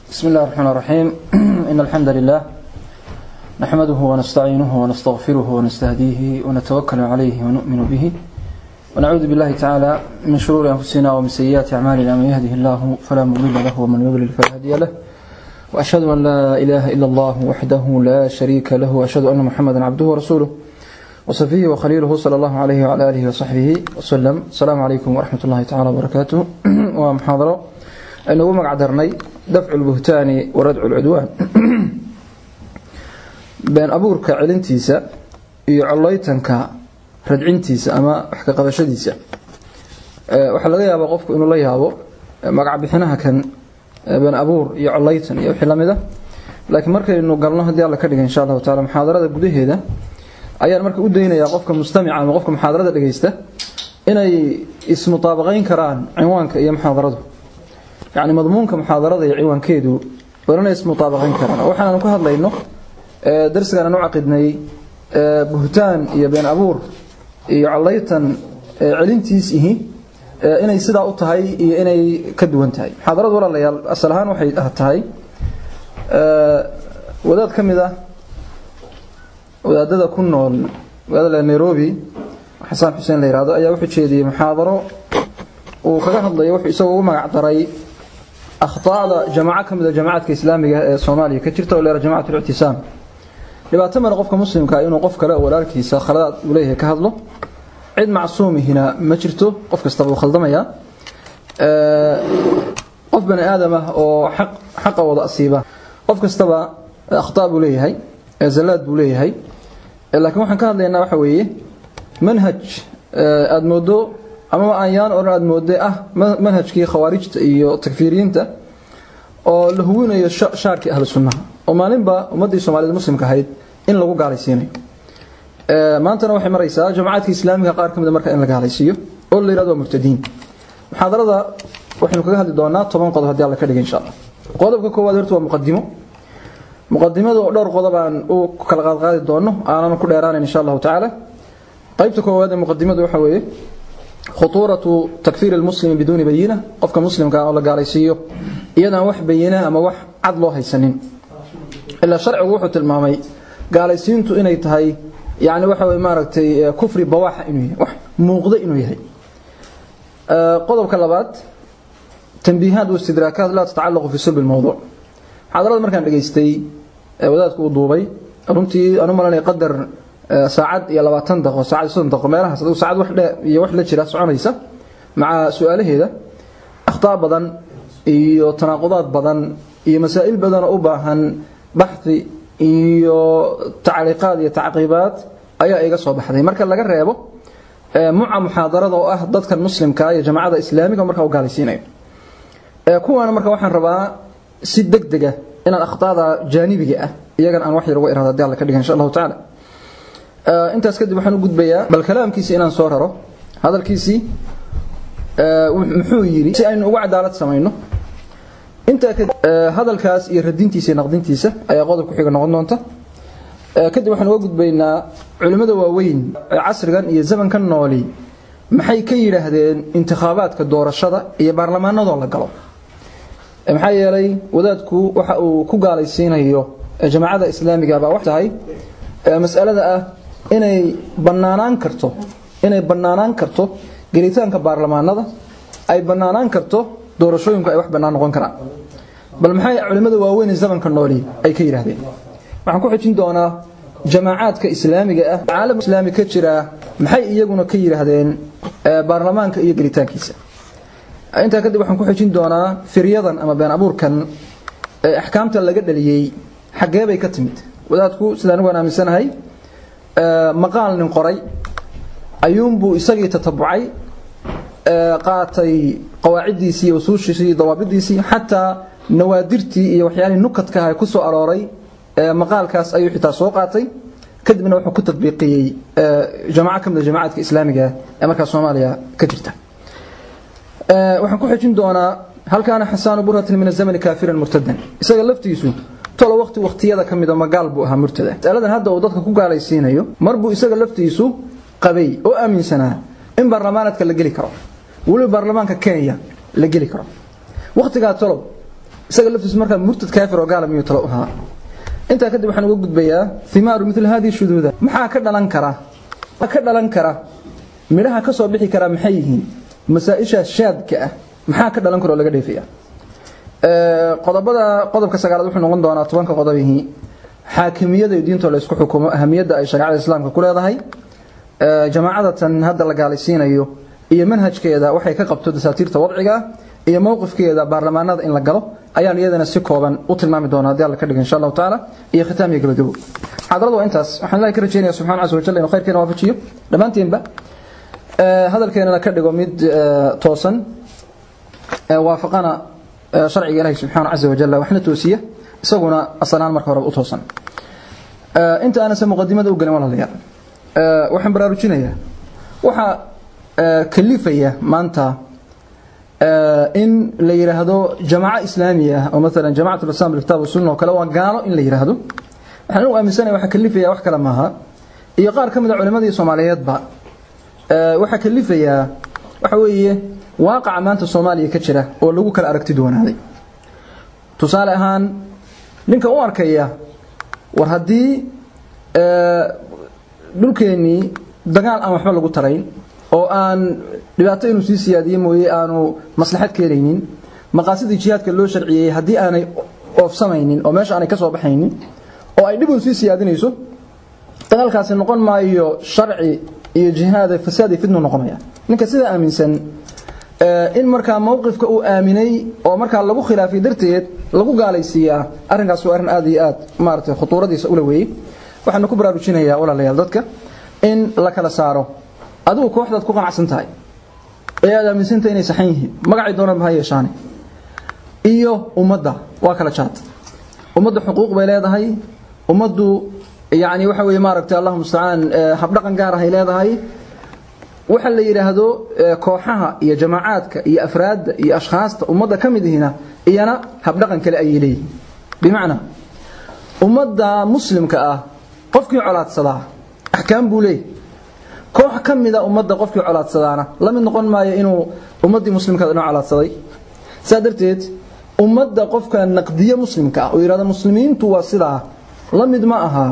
بسم الله الرحمن الرحيم إن الحمد لله نحمده ونستعينه ونستغفره ونستهديه ونتوكل عليه ونؤمن به ونعوذ بالله تعالى من شرور أنفسنا ومن سيئات أعمالنا من يهده الله فلا مضل له ومن يضلل فلا هادي له وأشهد أن لا إله إلا الله وحده لا شريك له وأشهد أن محمدا عبده ورسوله وصفيه وخليله صلى الله عليه وعلى آله وصحبه وسلم السلام عليكم ورحمة الله تعالى وبركاته ومحاضرة أنه مقعدرني دفع البهتان وردع العدوان بين أبورك علنتيسا يعليتنك radcintiisa ama wax ka qabashadiisa waxaa laga yaabaa qofku inuu la yaabo magac bixinaha kan been abuur iyo collaytan iyo wixii lamid a laakiin markaynu galno haddii alla ka dhiga insha allahu taala muxaadarada gudaheeda ayaan marka u daynayaa qofka mustamica ama qofka muxaadarada dhagaysta inay ismutaabaqayn karaan cinwaanka iyo muxaadaradu yacni madmuunka muxaadarada iyo cinwaankeedu waa inay ismutaabaqayn karaan waxaanu ka hadlayno darsigaan aan u caqidnay buhtaan iyo been abuur iyo collaytan celintiis ihi inay sidaa u tahay iyo inay ka duwan tahay muxaadaradu walaalayaal asal ahaan waxay tahay wadaad ka mid ah wadaadada ku nool magaalada nairobi xasaan xuseen la yihahdo ayaa wuxuu jeediyey muxaadaro uu kaga hadlayo wuxuu isagoo ugu magac daray akhطaada jamaaco ka mid a jamaacadka islaamiga ee soomaaliya ka jirta oo leera jamacat اlictisaam dhibaato male qofka muslimka inuu qof kale walaalkiisa khaladaad uu leeyahay ka hadlo cid macsuumihina ma jirto qof kastaba uu khaldamayaa qof bani aadam ah oo xaqa wada asiiba qof kastaba akhtaa buu leeyahay zallaad buu leeyahay laakiin waxaan ka hadlaynaa waxa weeye manhaj aada moodo amaba aanyaan odhan aada moodde ah manhajkii khawaarijta iyo takfiiriyiinta oo la huwinayo shaarkii ahlu sunnaha oo maalinba ummaddii soomaaliyed muslimka ahayd in lagu gaalaysiinayo maantana waxay maraysaa jamacaadka islaamiga qaar ka mid marka in la gaalaysiiyo oo la yirahdo waa murtadiin muxaadarada waxaynu kaga hadli doonaa toban qodob haddii alla ka dhiga insha allah qodobka koowaad horta waa muqadimo muqadimada oo dhowr qodob aan u kala qaadqaadi doono aanan ku dheeraanayn insha allahu tacaala qaybta koowaad ee muqadimadu waxa weeye khutuuratu takfiir almuslimi biduuni bayina qofka muslimka oo la gaalaysiiyo iyadaan wax bayina ama wax cad loo haysanin ilaa sharcigu wuxuu tilmaamay gaalaysiintu inay tahay yani waxa way maaragtay kufri bawaaxa inuu yahay wax muuqda inuu yahay qodobka labaad tanbiihaad wa istidraakaat laa tatacallaqu fi sulbi lmowduuc muxaadarada markaan dhageystay wadaadku uu duubay runtii anu malanaya qadar saacad iyo labaatan daqo saacad iyo soddon daqo meelahaas adigu saacad wax dhe iyo wax la jira soconaysa maca su-aalaheeda akhtaa badan iyo tanaaqudaad badan iyo masaa'il badan oo u baahan baxi iyo tacliiqaad iyo tacqiibaad ayaa iga soo baxday marka laga reebo muca muxaadarada oo ah dadkan muslimka iyo jamacada islaamiga marka u gaalaysiinayo kuwaana marka waxaan rabaa si degdega inaan akhtaada jaanibiga ah iyagan aan wax yar uga irahdo hadii alla ka dhigan insha allahu tacaala intaas kadib waxaan u gudbayaa bal kalaamkiisi inaan soo raro hadalkiisii muxuu yidhi si aynu uga cadaalad samayno intaa hadalkaas iyo radintiisa iyo naqdintiisa ayaa qodob ku xiga noqon doonta kadib waxaan uga gudbaynaa culimmada waaweyn ee casrigan iyo zamankan nooli maxay ka yidhaahdeen intikhaabaadka doorashada iyo baarlamaanadoo la galo maxaa yeelay wadaadku waxa uu ku gaalaysiinayo jamaacada islaamiga baa wax tahay masalada ah inay banaanaan karto inay banaanaan karto gelitaanka baarlamaanada ay banaanaan karto doorashooyinku ay wax bannaan noqon karaan bal maxay culimmada waaweyn ee zamanka nooli ay ka yidhaahdeen waxaan ku xijin doonaa jamaacaadka islaamiga ah caalam islaami ka jira maxay iyaguna ka yidhaahdeen baarlamaanka iyo gelitaankiisa intaa kadib waxaan ku xijin doonaa firyadan ama been abuurkan ee axkaamta laga dhaliyey xaggee bay ka timid wadaadku sida anigu aan aaminsanahay maqaal nin qoray ayuunbuu isagii tatabucay qaatay qawaaciddiisii iyo usuushiisii iyo dawaabidiisii xataa nawaadirtii iyo waxyaalihii nukadkaha ku soo arooray maqaalkaas ayuu xitaa soo qaatay kadibna wuxuu ku tadbiiqiyey jamaco ka mid a jamaacadka islaamiga ee markaa soomaaliya ka jirta waxaan ku xijin doonaa hal kaana xasaanu burhatin min azamani kaafiran murtadan isaga laftiisu tolo waqti waqtiyada ka mida magaal buu ahaa murtada masaladan hadda uu dadka ku gaalaysiinayo mar buu isaga laftiisu qabay oo aaminsanaa in baarlamaanadka la geli karo weliba baarlamaanka kenya la geli karo waqtigaa tolow isaga laftiisu markaa murtad kaafir oo gaala miyuu talo u ahaa intaa kadib waxaan uga gudbayaa thimaaru mithla hadihi shuduuda maxaa ka dhalan kara ka dhalan kara midhaha ka soo bixi kara maxay yihiin masaa-isha shaadka ah maxaa ka dhalan kara oo laga dheefaya qodobada qodobka sagaalaad wuxuu noqon doonaa tobanka qodobihii xaakimiyada iyo diintoo la isku xukumo ahamiyadda ay shareecada islaamka ku leedahay jamaacadatan hadda la gaalaysiinayo iyo manhajkeeda waxay ka qabto dasaatiirta wadciga iyo mowqifkeeda baarlamaanada in la galo ayaan iyadana si kooban u tilmaami doonaa haddii alla ka dhiga insha allahu tacaala iyo khitaam iyo gabagabo xaadaradu waa intaas waxaan ilahi ka rajeynaya subxana casa wajal inuu khayrkeena waafajiyo dhammaantiinba hadalkeenana ka dhigo mid toosan waafaqana sharciga ilahi subxaana casa wajal waxna toosiya isaguna asalaan marka horeba u toosan inta aanase muqadimada u gelin walaalayaal waxaan baraarujinayaa waxaa kalifaya maanta in la yiraahdo jamaaco islaamiya ah oo maalan jamaacat islam bilkitaab wasunna oo kale waa gaalo in la yiraahdo waxaan u aaminsanahay waxa kalifaya wax kale maaha iyo qaar ka mid a culimadii Soomaaliyeedba waxa kalifaya waxa weeye waaqaca maanta Soomaaliya ka jira oo lagu kala aragti doonaaday tusaale ahaan ninka u arkaya war haddii dhulkeennii dagaal aan waxba lagu tarayn oo aan dhibaato inuu sii siyaadiye mooye aanu maslaxad keenaynin maqaasidii jihaadka loo sharciyey haddii aanay oofsamaynin oo meesha aanay ka soo baxaynin oo ay dhib un sii siyaadinayso dagaalkaasi noqon maayo sharci iyo jihaad fasaad iyo fitnu noqonaya ninka sida aaminsan in markaa mowqifka uu aaminay oo markaa lagu khilaafay darteed lagu gaalaysiiyaa arrinkaas waa arrin aad iyo aad maaragtay khutuuradiisa ula weeyey waxaanu ku baraarujinayaa walaalayaal dadka in la kala saaro adigu kooxdaad ku qanacsan tahay ee aad aaminsantahay inay saxan yihiin magacay doonaan ha yeeshaane iyo ummadda waa kala jaad ummadda xuquuq bay leedahay ummaddu yacni waxa weeye maaragtay allahu mustacaan habdhaqan gaar ahay leedahay waxa la yidhaahdo kooxaha iyo jamaacaadka iyo afraadda iyo ashkhaasta ummadda ka mid ihina iyana habdhaqan kale ayay leeyihiin bimacnaa ummadda muslimka ah qofkii colaadsadaa axkaam buu leeyahy koox ka mida ummadda qofkii colaadsadaana la mid noqon maayo inuu ummaddii muslimkaad inoo colaadsaday saa darteed ummadda qofka naqdiye muslimka ah oo yidhahdo muslimiintu waa sidaa la mid ma aha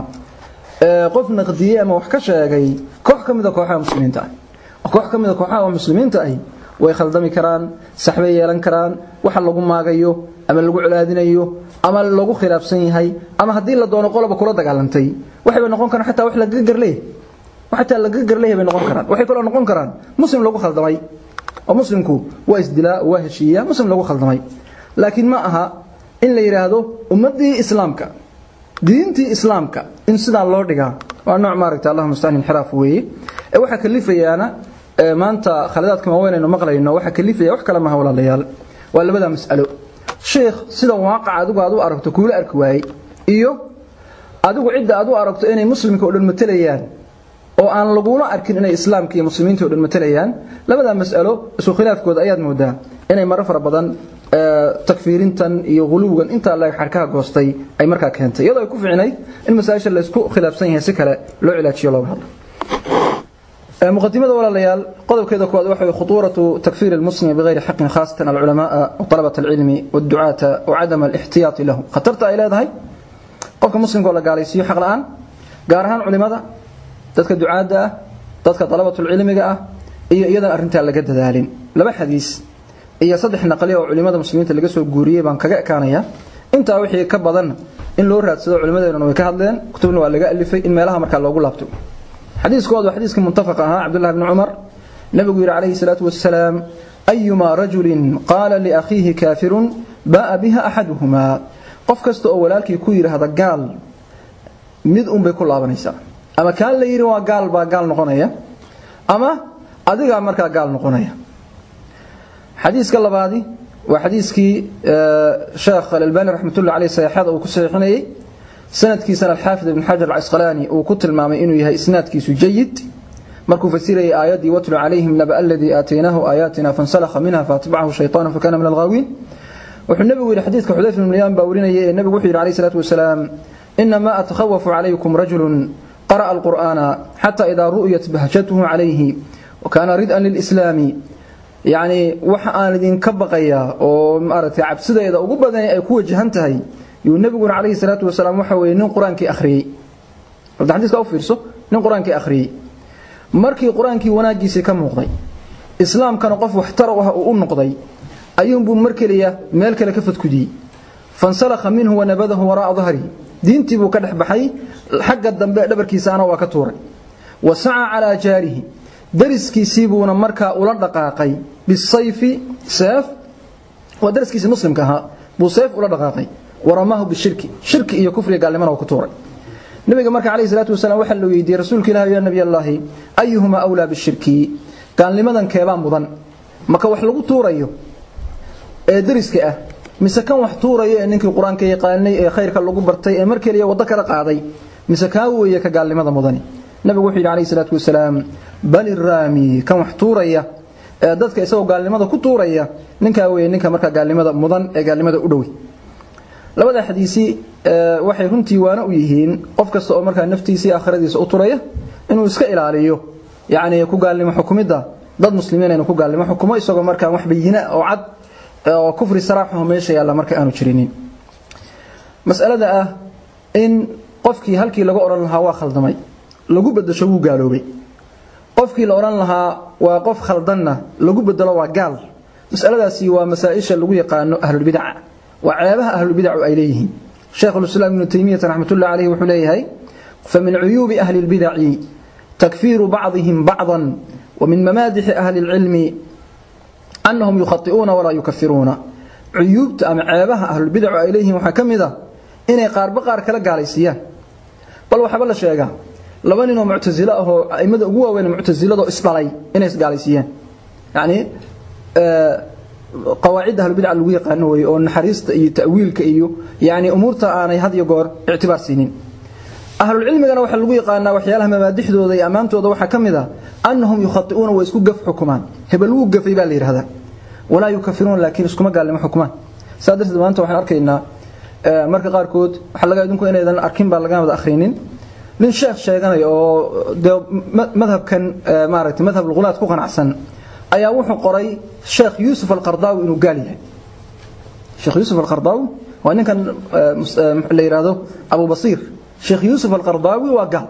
qof naqdiye ama wax ka sheegay koox ka mida kooxaha muslimiinta ah koox ka mida kooxaha muslimiinta ahi way khaldami karaan saxbay yeelan karaan waxa lagu maagayo ama lagu colaadinayo ama lagu khilaafsan yahay ama haddii la doono qoloba kula dagaalantay waxay noqon karaan xataa wax laga garleeyahay xataa laga garleeyahay bay noqon karaan waxay kaloo noqon karaan muslim lagu khaldamay oo muslimku waa isdilaa waa heshiiya muslim lagu khaldamay laakiin ma aha in la yiraahdo ummadii islaamka diintii islaamka in sidaa loo dhigaa waa nooc maaragtay allahuma mustacaan inxiraaf weeye ee waxaa kalifayaana maanta khaladaadka waaweyn aynu maqlayno waxaa kalifaya wax kale maha walaalayaal waa labada mas'alo sheekh sida waaqaca adigu aad u aragto kuula arki waayey iyo adigu cidda aad u aragto inay muslimka oo dhan matelayaan oo aan lagula arkin inay islaamka iyo muslimiinta oo dhan matelayaan labada mas'alo isku khilaafkooda ayaad moodaa inay marar fara badan takfiirintan iyo guluwgan intaa la xarkaha goostay ay markaa keentay iyadoo ay ku fiicnayd in masaa'isha la isku khilaafsan yahay si kale loo cilaajiyo looga hadlo مقدمة ولا ليال قدر كذا كواد وحي خطورة تكفير المسلم بغير حق خاصة العلماء وطلبة العلم والدعاة وعدم الاحتياط له خطرت إلى هذا قفك مسلم قال قال يسيو حق الآن قارهان علماء dadka ducaada dadka talabatul cilmiga ah iyo iyadan arinta laga dadaalin laba xadiis iyo saddex naqli oo culimada muslimiinta laga soo guuriyay baan kaga ekaanaya inta wixii ka badan in loo raadsado culimadeena way ka hadleen kutubna waa laga alifay in meelaha marka loogu laabto xadiiskoodu xadiiska muttafaq ahaa Abdullah ibn Umar nabigu yiri alayhi salatu wassalaam ayuma rajulin qala li akhihi kafirun baa biha ahaduhuma qof kasta oo walaalkii ku yiraahdo gaal mid un bay ku laabanaysaa ama kaan la yiri waa gaal baa gaal noqonaya ama adiga markaa gaal noqonaya xadiiska labaadi waa xadiiskii sheekh al-Albani rahmatullahi alayhi saxiixada uu ku saxiixinayay sanadkiisana al-Haafid ibn Hajar al-Asqalani uu ku tilmaamay inuu yahay isnaadkiisu jayid markuu fasirayay aayadii watlu alayhim naba alladhi aataynahu ayatina fansalakha minha fatbacahu shaytaanu fakana min al-ghaawin wuxuu nabigu yiri xadiiska Xudayfa ibn Yaman baa warinayay nabigu wuxuu yiri alayhi salatu wasalaam inma atakhawafu alaykum rajulun قرأ القرآن حتى إذا رؤيت بهجته عليه وكان ردءا للإسلام yacni waxa aan idinka baqayaa oo maaragtay cabsideeda ugu badan ay ku wajahan tahay yuu nebiguna calayhi salaatu wasalaam waxa weeye nin qur-aankii akhriyey hadda xadiiska u fiirso nin qur-aankii akhriyey markii qur-aankii wanaaggiisii ka muuqday islaamkana qof waxtar u ah uu u noqday ayuunbuu mar keliya meel kale ka fadkudiyey fansalakha minhu wanabadahu waraa'a dahrihi diintii buu ka dhex baxay xagga dambe dhabarkiisaana waa ka tuuray wa saca calaa jaarihi dariskiisii buuna markaa ula dhaqaaqay bisayfi seef waa dariskiisii muslimka ahaa buu seef ula dhaqaaqay waramaahu bishirki shirki iyo kufriga gaalnimana waa ku tuuray nabiga marka calayhi salaatu wasalaam waxaa la weydiiyey rasuulka ilaahi yaa nabiy allaahi ayuhuma awlaa bishirki gaalnimadan keebaa mudan maka wax lagu tuurayo ee dariska ah mise kan wax tuuraya ee ninkii qur-aanka yaqaanay ee khayrka lagu bartay ee mar keliya waddo kala qaaday mise kaa weeye ka gaalnimada mudani nabigu wuxuu yidhi calayhi salaatu wasalaam bal iraami kan wax tuuraya ee dadka isagoo gaalnimada ku tuuraya ninkaa weeye ninka markaa gaalnimada mudan ee gaalnimada u dhowi labada xadiisi waxay runtii waana u yihiin qof kasta oo markaa naftiisii aakhiradiisa u turaya inuu iska ilaaliyo yacni ku gaalnimo xukumidda dad muslimiin inuu ku gaalnimo xukumo isagoo markaa wax bayina oo cad oo kufri saraaxaho meesha yaalla marka aanu jirinin mas'alada ah in qofkii halkii laga odhan lahaa waa khaldamay lagu bedesho wuu gaaloobay qofkii la odhan lahaa waa qof khaldanna lagu bedelo waa gaal mas'aladaasi waa masaa-isha lagu yaqaano ahlulbidaca waa ceebaha ahlulbidacu ay leeyihiin sheekhulislaam ibnu taymiyata raxmatullahi caleyhi wuxuu leeyahay famin cuyuubi ahli lbidaci takfiiru bacdihim bacdan ومن ممادح أهل العلم أنهم يخطئون ولا يكفرون عيوبت أم عيبها أهل البدع إليهم وحكمذا إني قار بقار كلا قاليسيان بل وحبل الشيء لبن إنه معتزلة هو أئمة قوة وين معتزلة إسرائيل إني قاليسيان يعني آه قواعد أهل البدع اللي يقانوا أو نحريست تأويل كأيو يعني أمورتا أنا هذه يقول اعتبار سنين ahlulcilmigana waxaa lagu yaqaanaa waxyaalaha mabaadixdooda iyo ammaantooda waxaa ka mid a annahum yukhati'uuna way isku gaf xukumaan hebel wuu gafay baa la yidhahdaa walaa yukafiruuna laakiin iskuma gaalnimo xukumaan saa darteed maanta waxaan arkaynaa marka qaarkood waxaa laga idinku inaydan arkin baa laga wada akhrinin nin sheekh sheeganaya oo dee madhabkan maaragtay madhab luqulaad ku qanacsan ayaa wuxuu qoray sheekh yuusuf alqardaawi inuu gaal yahay sheekh yuusuf alqardaawi waa ninkan la yidhaahdo abu basiir شيخ يوسف القرضاوي وقال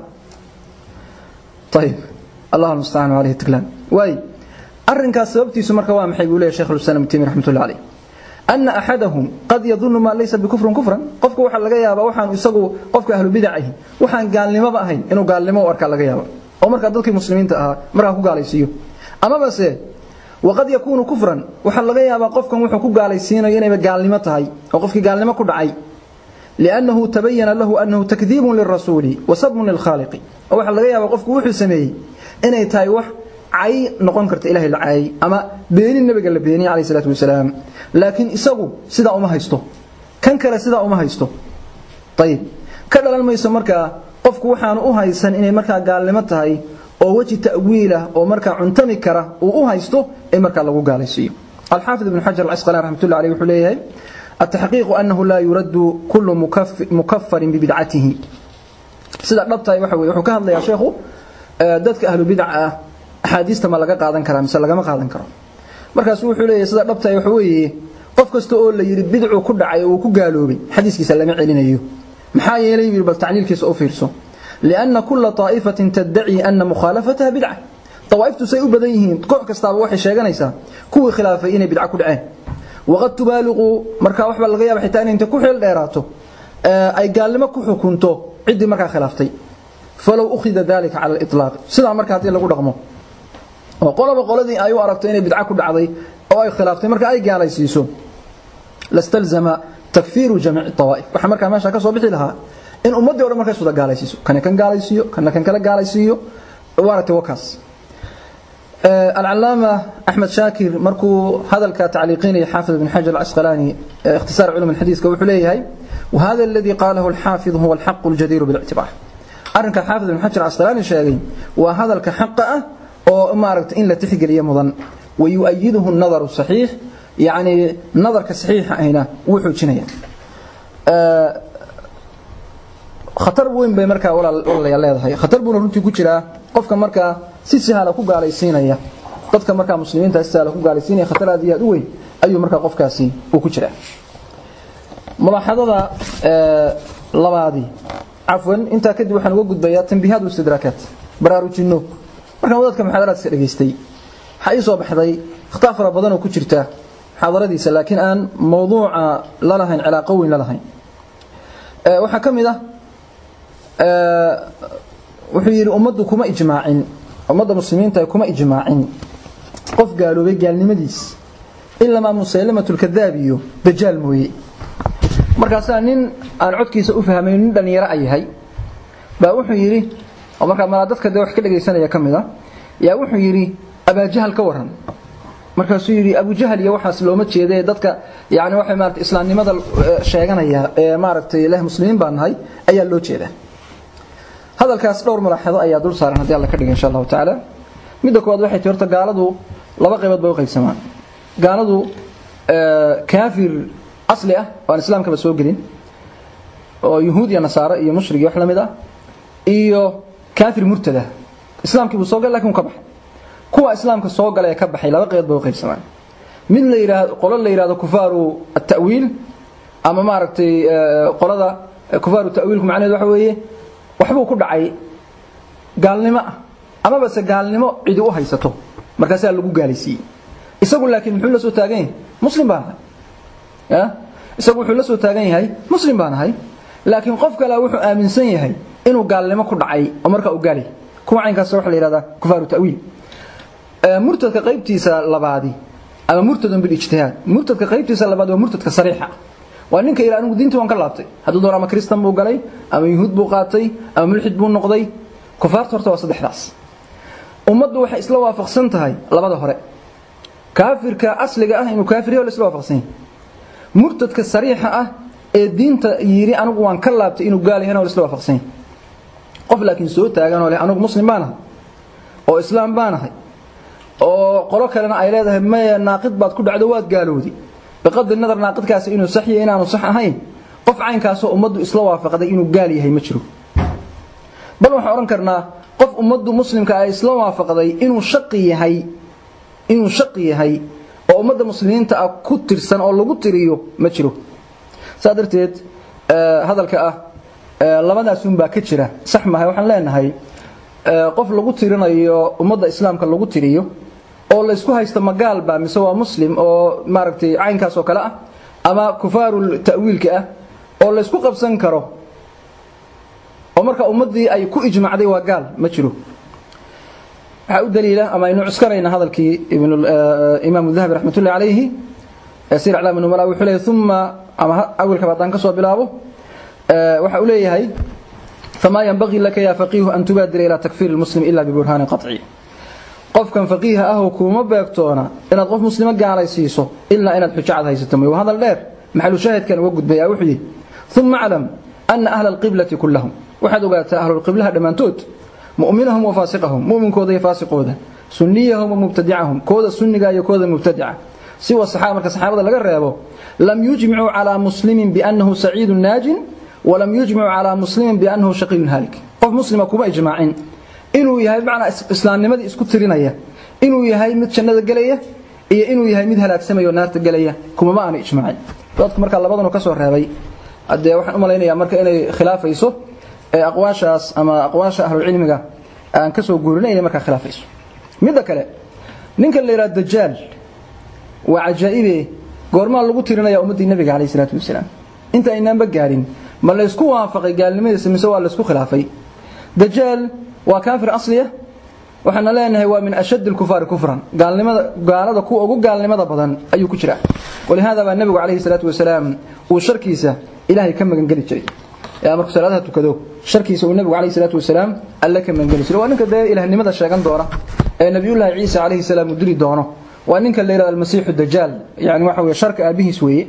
طيب الله المستعان عليه التكلام واي أرنكا سببتي سمرك وامحي يقول شيخ الإسلام ابن تيمية رحمة الله عليه أن أحدهم قد يظن ما ليس بكفر كفرا قفك وحا لغا يابا وحان يسقو قفك أهل بدعه وحان قال لما بأهين إنه قال لما وأركا لغا يابا أو مركا دلك المسلمين تأها مركا كو قال يسيو أما بس وقد يكون كفرا وحا لغا يابا قفك وحا كو قال يسينا ينبا قال لما تهي أو قفك قال لما كو دعي لأنه تبين له أنه تكذيب للرسول وصدم للخالق أو waxa laga yaabaa qofku wuxuu sameeyay inay tahay wax ay noqon karto ilaahay la ay ama beenin nabiga la beeniyay kaleey salaatu wasalaam laakiin isagu sida uma haysto kan kale sida uma haysto tayib ka dhalan mayso marka qofku waxaan u haysan inay marka gaalnimo tahay oo waji ta'wiila oo marka cuntami kara uu u haysto ee marka lagu gaalaysiyo الحافظ ابن حجر العسقلاني رحمه الله عليه وحليه التحقيق أنه لا يرد كل مكفر, مكفر ببدعته sida dhabtahay waxa weeye wuxuu ka hadlayaa sheekhu dadka ahlu bidca ah axaadiista ma laga qaadan karaa mise lagama qaadan karo markaas wuxuu leeyahay sida dhabtahay waxa weeye qof kasta oo la yiri bidcu ku dhacay oo ku gaaloobay xadiiskiisa lama celinayo maxaa yeelay yiri bal tacliilkiisa u fiirso لأن كل طائفة تدعي أن مخالفتها بدعة طوائفtu say u badan yihiin koox kastaaba waxay sheeganaysaa kuwii khilaafay inay bidca ku dhaceen waqad tubaaliqu marka waxba laga yaaba xitaa inay inta ku xeel dheeraato ay gaalnimo ku xukunto cidii markaa khilaaftay falow ukhida dalika cala al-itlaq sida marka hadii lagu dhaqmo oo qolaba qoladii ay u aragto inay bidca ku dhacday oo ay khilaaftay marka ay gaalaysiiso lastalzama takfiiru jamiic tawaa'if waxa marka meesha ka soo bixi lahaa in ummadii oo dhan markaa soo gaalaysiiso kan kan gaalaysiiyo kan kan kala gaalaysiiyo waarata wakaas العلامة أحمد شاكر مركو هذا التعليقين حافظ بن حجر العسقلاني اختصار علوم الحديث كوحليه وهذا الذي قاله الحافظ هو الحق الجدير بالاعتبار أرنك حافظ بن حجر العسقلاني شاقي وهذا الكحق أو ماركت إن لا تحق لي مضن ويؤيده النظر الصحيح يعني نظر كصحيح هنا وحو جنيا أه khatar weyn bay markaa walaalayaal leedahay khatar buuna runtii ku jiraa qofka markaa si sahla ku gaalaysiinaya dadka markaa muslimiinta isaala ku gaalaysiinaya khatar aad iyo aad u weyn ayuu markaa qofkaasi uu ku jiraa mulaaxadada labaadii cafwan intaa kadib waxaan uga gudbayaa tanbiihaad istidraakaat baraarujinno markaan wadaadka muxaadaraadka dhageystay waxaa ii soo baxday khtaa fara badan oo ku jirta muxaadaradiisa laakiin aan mawduuca la lahayn cilaaqo weyn la lahayn waxaa ka mid ah wuxuu yidhi ummaddu kuma ijmaacin ummadda muslimiinta kuma ijmaacin qof gaaloobay gaalnimadiis ilamaa musaylamatulkadaab iyo dajaal mooye markaasaa nin aan codkiisa u fahmayn nin dhallinyaro a yahay baa wuxuu yidhi oo markaa malaa dadka dee wax ka dhegaysanaya ka mid a yaa wuxuu yidhi abaajahal ka waran markaasuu yidhi abujahal iyo waxaas looma jeeda dadka yani waxay maarata islaamnimada sheeganaya ee maaragtay leh muslimiin baa nahay ayaa loo jeedaa hadalkaas dhowr malaaxado ayaa dul saaran haddii alla ka dhiga insha allahu tacaala midda koowaad waxay tii horta gaaladu laba qaybood bay u qaybsamaan gaaladu kaafir asli ah oo aan islaamkaba soo gelin oo yuhuud iyo nasaaro iyo mushrig iyo wax la mid ah iyo kaafir murtada islaamkii buu soo galay lakin uu ka baxay kuwa islaamka soo galay ee ka baxay laba qaybood bay u qaybsamaan mid la yiraahdo qolo la yiraahdo kufaaru at-ta'wiil ama maaragtay qolada kufaaru ta'wiilku macnaheedu waxa weeye waxbuu ku dhacay gaalnimo ah amaba se gaalnimo cidi u haysato markaasaa lagu gaalaysiiyey isagu laakiin muxuu la soo taagan yahay muslim baan ahay ya isagu wuxuu la soo taagan yahay muslim baan ahay laakiin qof kale wuxuu aaminsan yahay inuu gaalnimo ku dhacay oo markaa uu gaalay kuwa caynkaas waxa la yihahdaa kufaaru ta'wiil murtadka qaybtiisa labaadi ama murtadun bilijtihaad murtadka qaybtiisa labaad waa murtadka sariixa waa ninka ilaa anigu diintii waan ka laabtay hadduu doon ama kristan buu galay ama yuhuud buu qaatay ama mulxid buu noqday kufaarta horta waa saddexdaas ummaddu waxay isla waafaqsan tahay labada hore kaafirka asliga ah inuu kaafir yahay isla waafaqsan yahay murtadka sariixa ah ee diinta yiri anigu waan ka laabtay inuu gaal yahay isla waafaqsan yahay qof laakiin soo taagan oo leh anigu muslim baan ahay oo islaam baan ahay oo qolo kalena ay leedahay maya naaqid baad ku dhacdo waad gaalowdi biqadri nadar naaqidkaasi inuu sax yahay inaanu sax ahayn qof caynkaasoo ummaddu isla waafaqday inuu gaal yahay ma jiro bal waxaan odhan karnaa qof ummaddu muslimka ay isla waafaqday inuu shaqi yahay inuu shaqi yahay oo ummadda muslimiinta ah ku tirsan oo lagu tiriyo ma jiro saa darteed hadalka ah labadaasun baa ka jira sax mahay waxaan leenahay qof lagu tirinayo ummadda islaamka lagu tiriyo oo laysku haysto magaal baa mise waa muslim oo maaragtay caynkaas oo kale ah ama kufaarul ta'wiilka ah oo laysku qabsan karo oo marka ummaddii ay ku ijmacday waa gaal ma jiro waxaa u daliila ama aynu cuskanayna hadalkii imaamu dahabi raxmatullahi calayhi sir aclaam numala wuxuu leeyahay uma ama awilkaba haddaan ka soo bilaabo waxa uu leeyahay famaa yanbagii laka yaa faqiihu an tubaadira ilaa takfiiri lmuslim ila biburhaanin qaطci qofkan faqiiha ahoo kuuma beegtoona inaad qof muslimo gaalaysiiso ilaa inaad xujo cad haysato mooy waa hadal dheer maxalu shaahidkan uga gudbaya wuxuu yidhi uma aclam ana ahla alqiblati kullahum waxaad ogaataa ahlulqiblaha dhammaantood mu'minahum wa faasiqahum mu'minkooda iyo faasiqooda sunniyahum wa mubtadicahum kooda sunniga iyo kooda mubtadica siwa saxaaba marka saxaabada laga reebo lam yujmicuu calaa muslimin biannahu saciidun naajin walam yujmicuu calaa muslimin biannahu shaqiyun haalik qof muslima kuma ijmaacin inuu yahay bimacnaa islaamnimadii isku tirinaya inuu yahay mid jannada gelaya iyo inuu yahay mid halaagsamaya oo naarta gelaya kumama aanu ijmaacin dadku markaa labadanu ka soo reebay haddee waxaan u malaynayaa marka inay khilaafayso aqwaashaas ama aqwaasha ahlulcilmiga aan ka soo guurinay inay markaa khilaafayso midda kale ninka la yidhaha dajaal waa cajaa'ibe goormaa lagu tirinaya ummaddii nebiga calayh isalaatu wasalaam inta aynaanba gaarin ma laysku waafaqay gaalnimadiisa mise waa laysku khilaafay dajaal waa kaafir asliya waxaana leenahay waa min ashad alkufaari kufran gaalnimada gaalada kuwa ugu gaalnimada badan ayuu ku jiraa walihaada baa nebigu calayhi salaatu wasalaam uu sharkiisa ilaahay ka magangeli jiray yaa markuu salaadaha tukado sharkiisa uu nebigu calayhi salaatu wasalaam alle ka magangeli jiray waa ninka dee ilahnimada sheegan doona ee nabiyullaahi ciisa calayhi salaam uu dili doono waa ninka la yidhahdo almasiixu dajaal yani waxa weeye sharka aabihiis weeye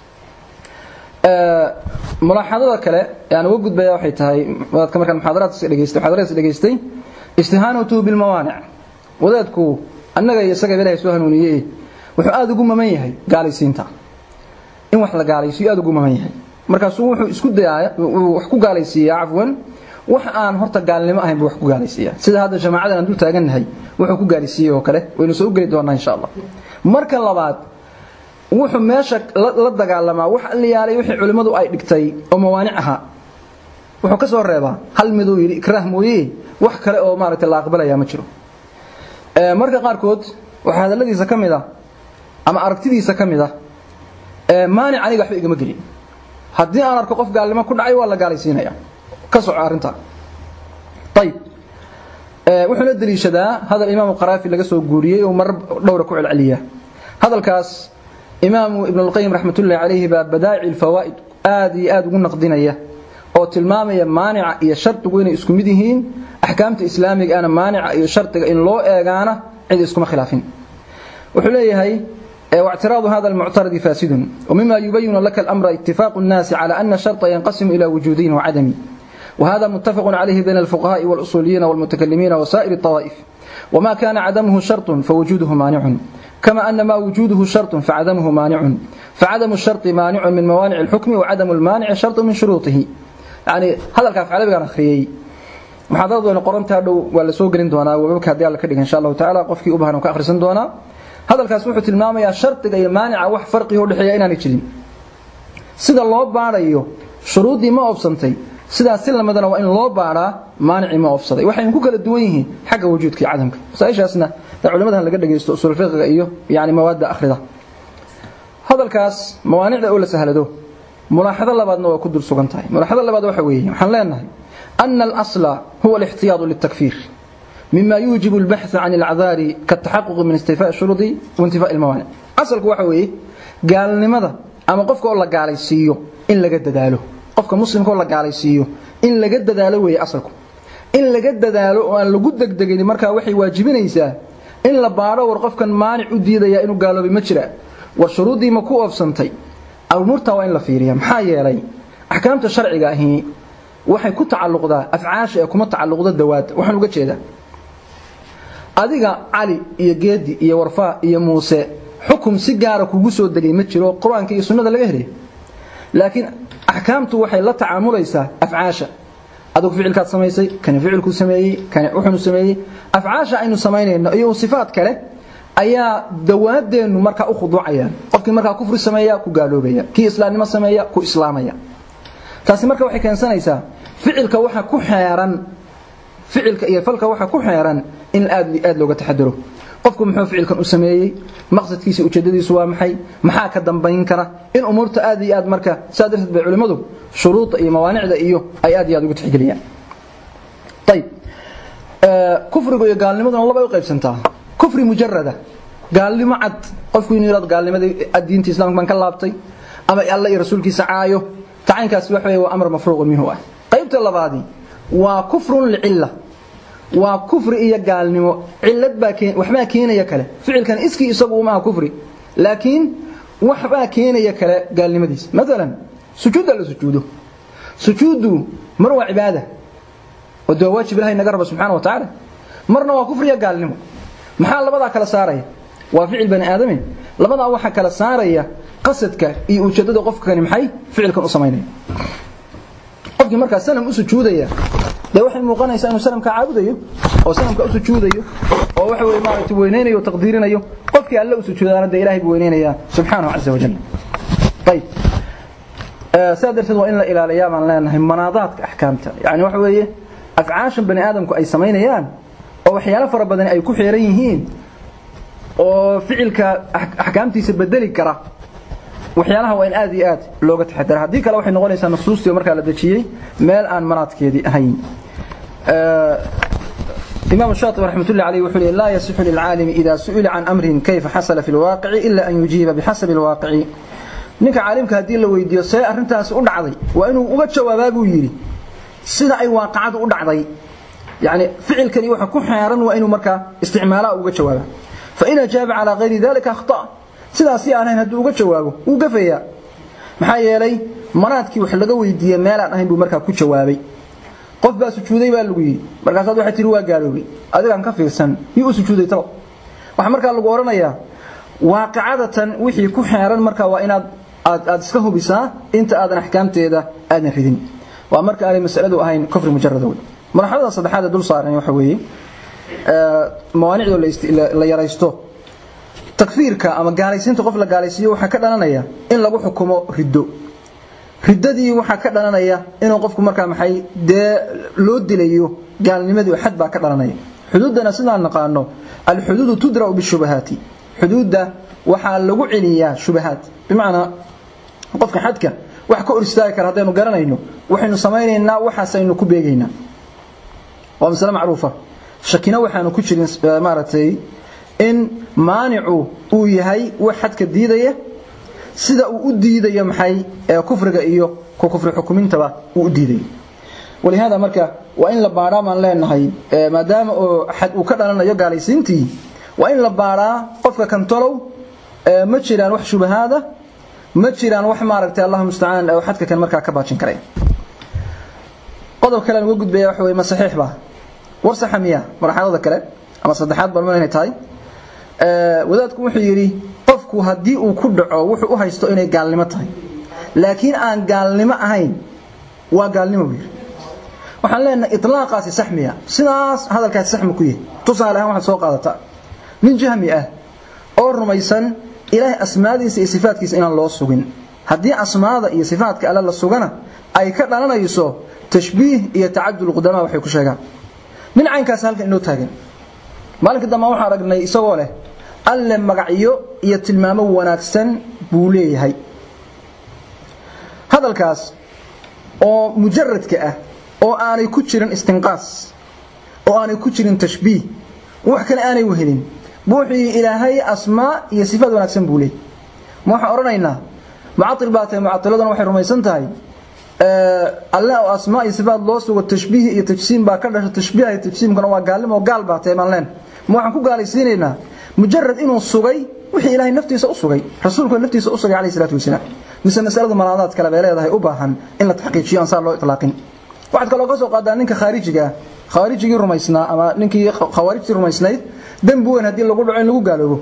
mulaaxadada kale aan uga gudbaya waxay tahay wadaadka markaan muxaadaraadka dhegeystay muxaadaraadka dhegeystay istihaanatuhu bilmawaanic wadaadku annaga iyo isaga ilaahay soo hanuuniyey wuxuu aad ugu maman yahay gaalaysiinta in wax la gaalaysiyo aad ugu maman yahay markaasuu wuxuu isku dayaa wax ku gaalaysiiyaa cafwan wax aan horta gaalnimo ahayn buu wax ku gaalaysiiyaa sida hadda jamaacadan aan dul taagannahay wuxuu ku gaalaysiiyey oo kale waynu soo geli doonaa insha allah marka labaad wuxuu meesha la dagaalamaa wax alliyaalay wixii culimmadu ay dhigtay oo mawaanic ahaa wuxuu ka soo reebaa hal miduu yidhi ikraah mooye wax kale oo maaragtay la aqbalayaa ma jiro marka qaarkood waxaa hadalladiisa ka mid ah ama aragtidiisa ka mid ah maanic aniga waxba igama gelin haddii aan arko qof gaalnimo ku dhacay waa la gaalaysiinaya ka soco arrintaa ayib wuxuuna deliishadaa hadal imaamu qaraafi laga soo guuriyey oo marar dhowra ku celceliya hadalkaas imaamu ibn اlqayim raxmatullahi calayhi baa badaa'ici alfawaa'id aad iyo aad ugu naqdinaya oo tilmaamaya maanica iyo shardigu inay isku mid yihiin axkaamta islaamiga ana maanica iyo shardiga in loo eegaana cid iskuma khilaafin wuxuu leeyahay واعتراض هذا المعترض فاسد ومما يبين لك الأمر اتفاق الناس على أن الشرط ينقسم إلى وجودين وعدم وهذا متفق عليه بين الفقهاء والأصوليين والمتكلمين وسائر الطوائف وما كان عدمه شرط فوجوده مانع كما أن ما وجوده شرط فعدمه مانع فعدم الشرط مانع من موانع الحكم وعدم المانع شرط من شروطه يعني هذا الكاف على بقى أخريي محاضرة قرنتها ولا سوق دونا وبك هدي الله كدغ إن شاء الله تعالى قفكي أبهنا وكأخرسن دونا hadalkaas wuxuu tilmaamayaa shardiga iyo maanica wax farqiga u dhexeeya inaanay jirin sida loo baarayo shuruuddii ma oobsantay sidaas si lamadana waa in loo baaraa maanicii ma oobsaday waxaynu ku kala duwan yihiin xagga wujuudka iyo cadamka masaaishaasna culimadahan laga dhagaysto usul fiqiga iyo yani mawaadda akhrida hadalkaas mawaanicda oo la sahlado mulaaxado labaadna waa ku dul sugan tahay mulaaxado labaad waxa weeye waxaan leenahay ana alasla huwa alixtiyaadu litakfiir مما يوجب البحث عن الأعذار كالتحقق من استيفاء الشروط وانتفاء الموانع أصلك waxa weeye gaalnimada ama qofka oo la gaalaysiiyo in laga dadaalo qofka muslimka oo la gaalaysiiyo in laga dadaalo weeye asalku in laga dadaalo oo aan lagu degdegin marka waxay waajibinaysaa in la baaro war qofkan maanic u diidaya inuu gaaloobay ma jira war shuruudii ma ku oofsantay amurta waa in la fiiriya maxaa yeelay axkaamta sharciga ahi waxay ku tacalluqdaa afcaasha ee kuma tacalluqda dawaada waxaan uga jeedaa adiga cali iyo geedi iyo warfaa iyo muuse xukum si gaara kugu soo degay ma jiro qur-aanka iyo sunnada laga helay laakiin axkaamtu waxay la tacaamulaysaa afcaasha adigu ficilkaad samaysay kani ficilku sameeyey kani wuxunu sameeyey afcaasha aynu samaynayno iyo sifaad kale ayaa dawaadeenu markaa u khuduucayaan qofkii markaa kufri sameeya ku gaaloobaya kii islaamnimo sameeya ku islaamaya taasi marka waxay keensanaysaa ficilka waxa ku xeeran ficilka iyo falka waxa ku xeeran in aad aad looga taxadaro qofku muxuu ficilkan u sameeyey maqsadkiisa ujeedadiisu waa maxay maxaa ka dambayn kara in umuurta aad iyo aad marka saa darteed bay culimmadu shuruuda iyo mawaanicda iyo ay aad iyo aad ugu tixgeliyaan ayib kufrigu iyo gaalnimaduna laba u qaybsantaa kufri mujarada gaalnimo cad qofku inuu yiraahdo gaalnimadii diinta islaamka baan ka laabtay ama alla iyo rasuulkiisa caayo tacaynkaasi waxa weeye waa amar mafruuqun minhu ah qaybta labaadi waa kufrun licilla waa kufri iyo gaalnimo cilad baa keen waxbaa keenaya kale ficilkan iskii isagu uma aha kufri laakiin waxbaa keenaya kale gaalnimadiisa maalan sujuudda la sujuudo sujuuddu mar waa cibaada oo dee waajib ilahay naga raba subxana wa tacaala marna waa kufri iyo gaalnimo maxaa labadaa kala saaraya waa ficil bani aadame labadaa waxaa kala saaraya qasadka iyo ujeeddada qofkani maxay ficilkan u samaynaya qofkii markaa sanam u sujuudaya dee waxay muuqanaysaa inuu sanamka caabudayo oo sanamka u sujuudayo oo waxa weeye maaragtay weyneynayo oo taqdiirinayo qofkii alle u sujuudaana dee ilaahay buu weyneynaya subxaanahu caza wajal ayib saa darteed waa in la ilaaliyaa baan leenahay manaadaadka axkaamta yani waxa weeye afcaashan bani aadamku ay samaynayaan oo waxyaalo fara badan ay ku xeeran yihiin oo ficilka axkaamtiisa bedeli kara waxyaalaha waa in aad iyo aad looga taxadara haddii kale waxay noqonaysaa nusuustii oo markaa la dejiyey meel aan manaadkeedii ahayn إمام الشاطبي رحمة الله عليه وحده لا يصح للعالم إذا سئل عن أمر كيف حصل في الواقع إلا أن يجيب بحسب الواقع ninka caalimka haddii la weydiiyo see arrintaasi u dhacday waa inuu uga jawaabaa buu yidhi sida ay waaqacadu u dhacday yani ficilkani waxa ku xeeran waa inuu markaa isticmaalaa uga jawaaba fain ajaaba calaa hayri dalika akhta sidaasi aan ahayn hadduu uga jawaabo wuu gafayaa maxaa yeelay manaadkii wax laga weydiiyey meelaan ahayn buu markaa ku jawaabay qof baa sujuuday baa lagu yidhi markaasaad waxay tihi waa gaaloobay adigaan ka fiirsan yuu u sujuuday talo waxaa markaa lagu odhanayaa waaqicadatan wixii ku xeeran markaa waa inaad aad aad iska hubisaa inta aadan axkaamteeda aadan ridin waa marka aanay masaladu ahayn kufri mujarad wey marxalada saddexaad ee dul saaran waxa weeye mawaanicdoo la yaraysto takfiirka ama gaalaysiinta qof la gaalaysiiyo waxaa ka dhalanaya in lagu xukumo riddo riddadii waxaa ka dhalanaya inuu qofku markaa maxay dee loo dilayo gaalnimadii xad baa ka dhalanaya xuduuddana sidaan naqaano alxuduudu tudra'u bishubahaati xuduudda waxaa lagu celiyaa shubahaad bimacnaa qofka xadka wax ka hor istaagi kara haddaynu garanayno waxaynu samaynaynaa waxaasaynu ku beegaynaa waa masale macruufa shakina waxaanu ku jirin maaragtay in maanicu uu yahay wax xadka diidaya sida uu u diidayo maxay kufriga iyo ku kufri xukumintaba uu u diidayo walihaada marka waa in la baadhaa baan leenahay maadaama oo xad uu ka dhalanayo gaalaysiintii waa in la baadhaa qofka kantolow ma jiraan wax shubahaada ma jiraan wax maaragtay allah mustacaan oo xadka kan markaa ka baajin karaya qodob kale aan uga gudbaya waxa weye ma saxiix baa war saxa miya marxalada kale ama saddexaad baan inay tahay wadaadku wuxuu yidhi qofku haddii uu ku dhaco wuxuu u haysto inay gaalnimo tahay laakiin aan gaalnimo ahayn waa gaalnimo buu yidhi waxaan leenahay ilaaqaasi sax miya sidaas hadalkaasi sax ma ku yahay tusaale ahaan waxaad soo qaadataa nin jahmi ah oo rumaysan ilaahay asmaadiisa iyo sifaadkiisa inaan loo sugin haddii asmaada iyo sifaadka alle la sugana ay ka dhalanayso tashbiih iyo tacadul qudamaa waxay ku sheegaan nin caynkaas halkan inoo taagan maalinka dambe waxaan aragnay isagoo leh alle magacyo iyo tilmaamo wanaagsan buu leeyahay hadalkaas oo mujaradka ah oo aanay ku jirin istinqaas oo aanay ku jirin tashbiih wax kale aanay wehelin buuxii ilaahay asmaa iyo sifaad wanaagsan buu leeyahay ma waxaan odhanaynaa mucail baa tahay mucailaduna waxay rumaysan tahay alle oo asmaa iyo sifaad loo sugo tashbiih iyo tajsiim baa ka dhasha tashbiiha iyo tajsiimkana waa gaalnimo oo gaal baa tahay baan leen ma waxaan ku gaalaysiinaynaa mujarad inuu sugay wixii ilaahay naftiisa u sugay rasuulku naftiisa u sugay calayhi salaatu wasalaam mise masaladu malaadaad kale bay leedahay u baahan in la taxqiijiyo aan saa loo itlaaqin waxaad kaloo ka soo qaadaa ninka khaarijiga ah khaarijigii rumaysnaa ama ninkii khawaarijtii rumaysnayd dembi weyn haddii lagu dhaco in lagu gaaloobo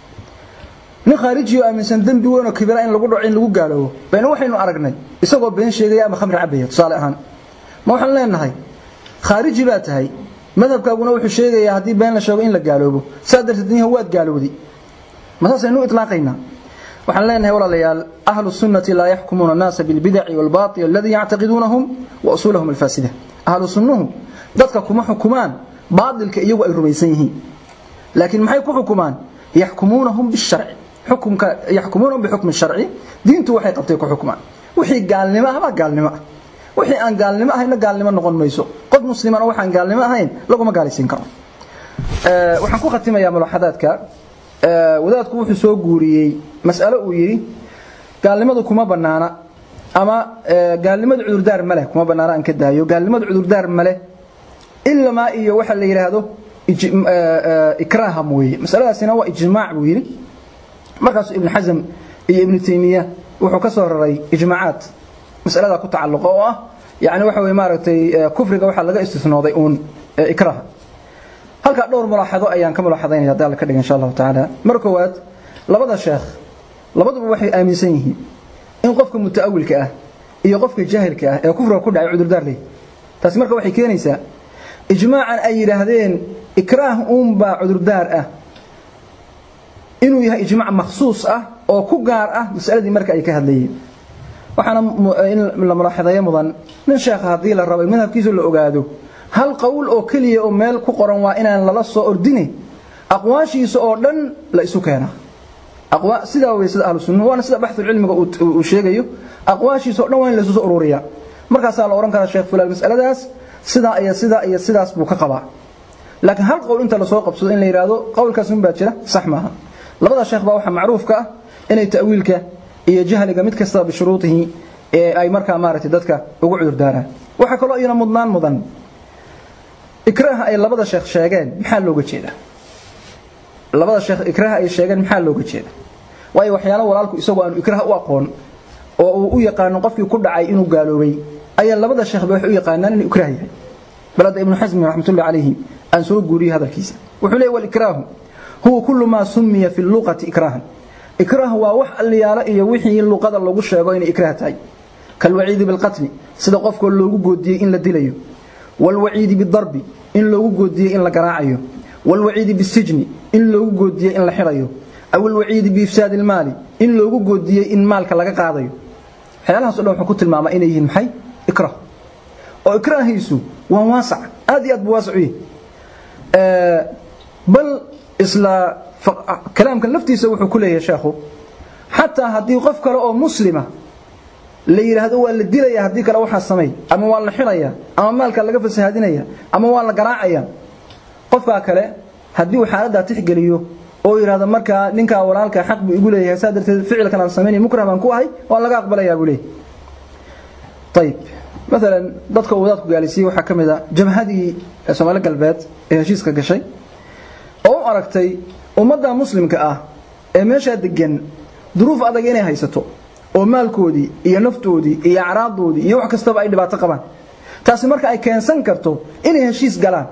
nin khaariji oo aaminsan dembi weyn oo kibira in lagu dhaco in lagu gaaloobo bayna waxaynu aragnay isagoo been sheegaya ama khamri cabaya tusaale ahaan ma waxaan leenahay khaariji baa tahay madhabkaaguna wuxuu sheegayaa haddii been la sheego in la gaaloobo saa darteed niha waad gaalowday ma saasaynu itlaaqaynaa waxaan leenahay walaalayaal ahlu sunnati laa yaxkumuuna annaasa bilbidaci waalbaatil aladii yactaqiduunahum wa usuulahum alfaasida ahlu sunnuhu dadka kuma xukumaan baatilka iyagu ay rumaysan yihiin laakiin maxay ku xukumaan yaxkumuunahum bisharci xukumka yaxkumuunahum bixukmi sharci diintu waxay qabtay ku xukumaan wixii gaalnimo ah baa gaalnimo ah wixii aan gaalnimo ahayna gaalnimo noqon mayso qof muslimana waxaan gaalnimo ahayn laguma gaalaysiin karo waxaan ku khatimayaa mulaxadaadka wadaadku wuxuu soo guuriyey mas'alo uu yidhi gaalnimadu kuma bannaana ama gaalnimadu cudurdaar ma leh kuma bannaana aan ka daayo gaalnimadu cudurdaar ma leh ilamaa iyo waxa la yidhaahdo ikraaha mooye masaladaasina waa ijmaac buu yidhi markaasuu ibnu xasm iyo ibnu taymiya wuxuu ka soo raray ijmaacaad masaladaa ku tacalluqa oo ah yani waxa weye maaragtay kufriga waxaa laga istisnooday uun ikraaha halkaa dhowr mulaaxado ayaan ka mulaaxadaynaya hadii alla ka dhiga insha allahu tacaala mar koowaad labada sheekh labaduba waxay aaminsan yihiin in qofka muta'awilka ah iyo qofka jaahilka ah ee kufriga ku dhacay cudurdaar leh taasi marka waxay keenaysaa ijmaacan ay yidhaahdeen ikraah uunbaa cudurdaar ah inuu yahay ijmaac makhsuus ah oo ku gaar ah masaladii marka ay ka hadlayeen waxaana in la mulaaxadayo mudan nin sheekha haddii la rabo madhabkiisu la ogaado hal qowl oo keliya oo meel ku qoran waa inaan lala soo ordine aqwaashiisa oo dhan la isu keenaa sidaa wey sida ahlu sunnuhu waana sida baxul cilmiga uu sheegayo aqwaashiisa o dhan waa in la isu soo ururiyaa markaasaa la odhan karaa sheekh fulaan masaladaas sidaa iyo sidaa iyo sidaas buu ka qabaa laakiin hal qowl inta lasoo qabsado in la yidhaahdo qowlkaas un baa jira sax maaha labada sheekh baa waxaa macruufka ah inay ta'wiilka iyo jahliga mid kastaba bishuruudihi ee ay markaa maaragtay dadka ugu cudurdaaraan waxaa kaloo iyana mudnaan mudan ikraaha ay labada sheekh sheegeen maxaa looga jeedaa labada sheekh ikraaha ay sheegeen maxaa looga jeeda waayo waxyaalo walaalku isagoo aanu ikraaha u aqoon oo uu u yaqaano qofkii ku dhacay inuu gaaloobay ayaa labada sheekhba waxay u yaqaanaan inuu ikraah yahay balada ibnu xasmi raxmatullahi calayhi aan soo guuriyey hadalkiisa wuxuu leeyahy walikraahu huwa kullu maa sumiya fi luqati ikraahan ikraah waa wax alliyaalo iyo wixii luqada lagu sheego inay ikraah tahay kalwaciidi bilqatli sida qofkoo loogu goodiyey in la dilayo walwaciidi bidarbi in loogu goodiyey in la garaacayo walwaciidi bisijni in loogu goodiyey in la xidhayo aw alwaciidi biifsaadi ilmaali in loogu goodiyey in maalka laga qaadayo waxyaalahaas o dhan wuxuu ku tilmaama inay yihiin maxay ikrah oo ikraahiisu waa waasac aad iyo aad buu waasac u yahay bal isla kalaamkan laftiisa wuxuu ku leeyahay sheekhu xataa haddii qof kale oo muslima la yidhaahdo waa la dilaya haddii kale waxaa samay ama waa la xidhaya ama maalka laga fasahaadinaya ama waa la garaacaya qofkaa kale haddii uu xaaladdaa tixgeliyo oo yidhahdo markaa ninkaa walaalka xaq buu igu leeyahay saa darteed ficilkan aan samaynay mukrah baan ku ahay waa laga aqbalayaa buu leeyahay ayib maalan dadka uu wadaadku gaalisiiyey waxaa ka mid a jabhadii soomaali galbeed ee heshiiska gashay oo u aragtay ummadda muslimka ah ee meeshaa degan duruuf adag inay haysato oo maalkoodii iyo naftoodii iyo acraaddoodii iyo wax kastaba ay dhibaato qabaan taasi marka ay keensan karto inay heshiis galaan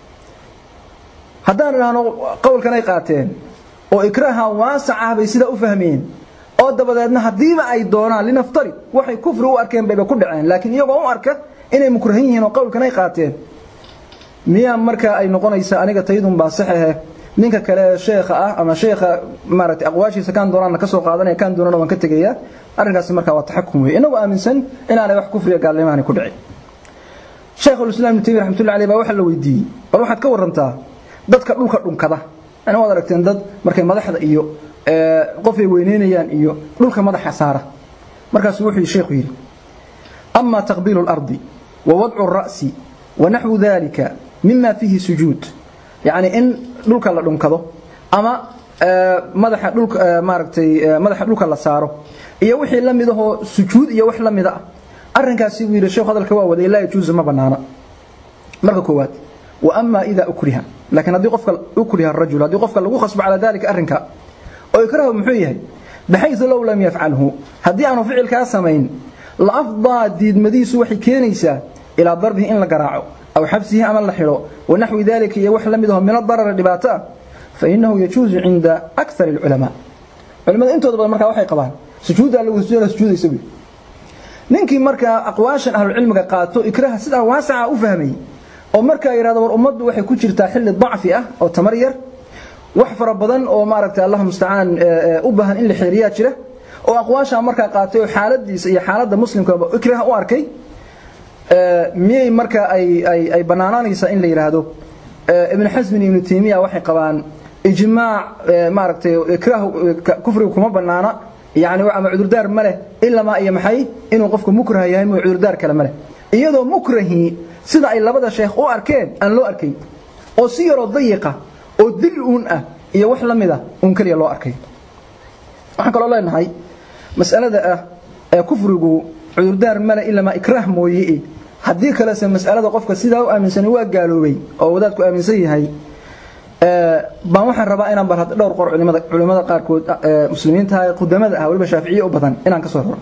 haddaan idhaahno qowlkan ay qaateen oo ikraaha waasac ah bay sidaa u fahmeen oo dabadeedna haddiiba ay doonaan linaftari waxay kufri u arkeen bayba ku dhaceen laakiin iyagoo u arka inay mukrahan yihiin oo qowlkan ay qaateen miyaa markaa ay noqonaysa aniga taydun baa saxahe ninka kale sheekha ah ama sheekha maaragtay aqwaashiisa kaan doonaana ka soo qaadanaya kaan doonana waan ka tegayaa arrinkaasi markaa waa taxakum weeye inagoo aaminsan inaanay wax kufriga gaalnimaani ku dhicin sheekhu islam ibnu taymiya raxmatullahi alayh baa waxaa la weydiiyey bal waxaad ka warantaa dadka dhulka dhunkada yani waad aragteen dad markay madaxda iyo qofay weyneynayaan iyo dhulka madaxa saara markaasuu wuxuu sheekhu yidhi ama taqbiilu اlardi wa wadcu الra'si wa naxwu dalika mima fiihi sujuud yacni in dhulka la dhunkado ama madaxa dhulka maaragtay madaxa dhulka la saaro iyo wixii la mid ahoo sujuud iyo wax la mida ah arrinkaasi buu yidhi sheekhu hadalka waa waday laa yajuusu ma bannaana marka koowaad wa ama ida ukriha laakiin haddii qofka ukriha arajul haddii qofka lagu khasbo calaa dalika arrinka oo ikrahu muxuu yahay baxaysu low lam yafcalhu haddii aanu ficilkaa samayn la afdaa diidmadiisu waxay keenaysaa ilaa darbihi in la garaaco aw xabsihi ama la xidho wanaxwi dalika iyo wax la mid aho min adarari dhibaato ah fainahu yajuusu cinda akar اlculamaa culimada intooda badan markaa waxay qabaan sujuuddaa lagu sujuudaysa buy ninkii markaa aqwaashan ahlucilmiga qaato ikraha sidaa waasaca u fahmay oo markaa yidhahdo war ummaddu waxay ku jirtaa xilli dacfi ah oo tamar yar wax fara badan oo maaragtay allah mustacaan u baahan in la xeeriyaa jira oo aqwaashaa markaa qaatay oo xaaladiisa iyo xaaladda muslimkaba ikraha u arkay miyay markaa ay ay ay banaanaanaysaa in la yidhaahdo ibn xasmin ibnu taymiya waxay qabaan ijmaac maaragtay ikrah kufriga kuma banaana yani ama cudurdaar ma leh ilamaa iyo maxay inuu qofku mukrah yahay mo cudurdaar kale ma leh iyadoo mukrahii sida ay labada sheekh u arkeen aan loo arkay oo si yaroo dayiqa oo dil uun ah iyo wax la mid ah uun keliya loo arkay waxaan kaloo leenahay mas'alada ah ee kufrigu cudurdaar male ilamaa ikraah mooye haddii kalese mas'alada qofka sidaa u aaminsanay waa gaaloobay oo wadaadku aaminsan yahay baan waxaan rabaa inaan bal dhowr qor culimada culimada qaarkood muslimiinta qudamada ah waliba shaaficiye u badan inaan ka soo raro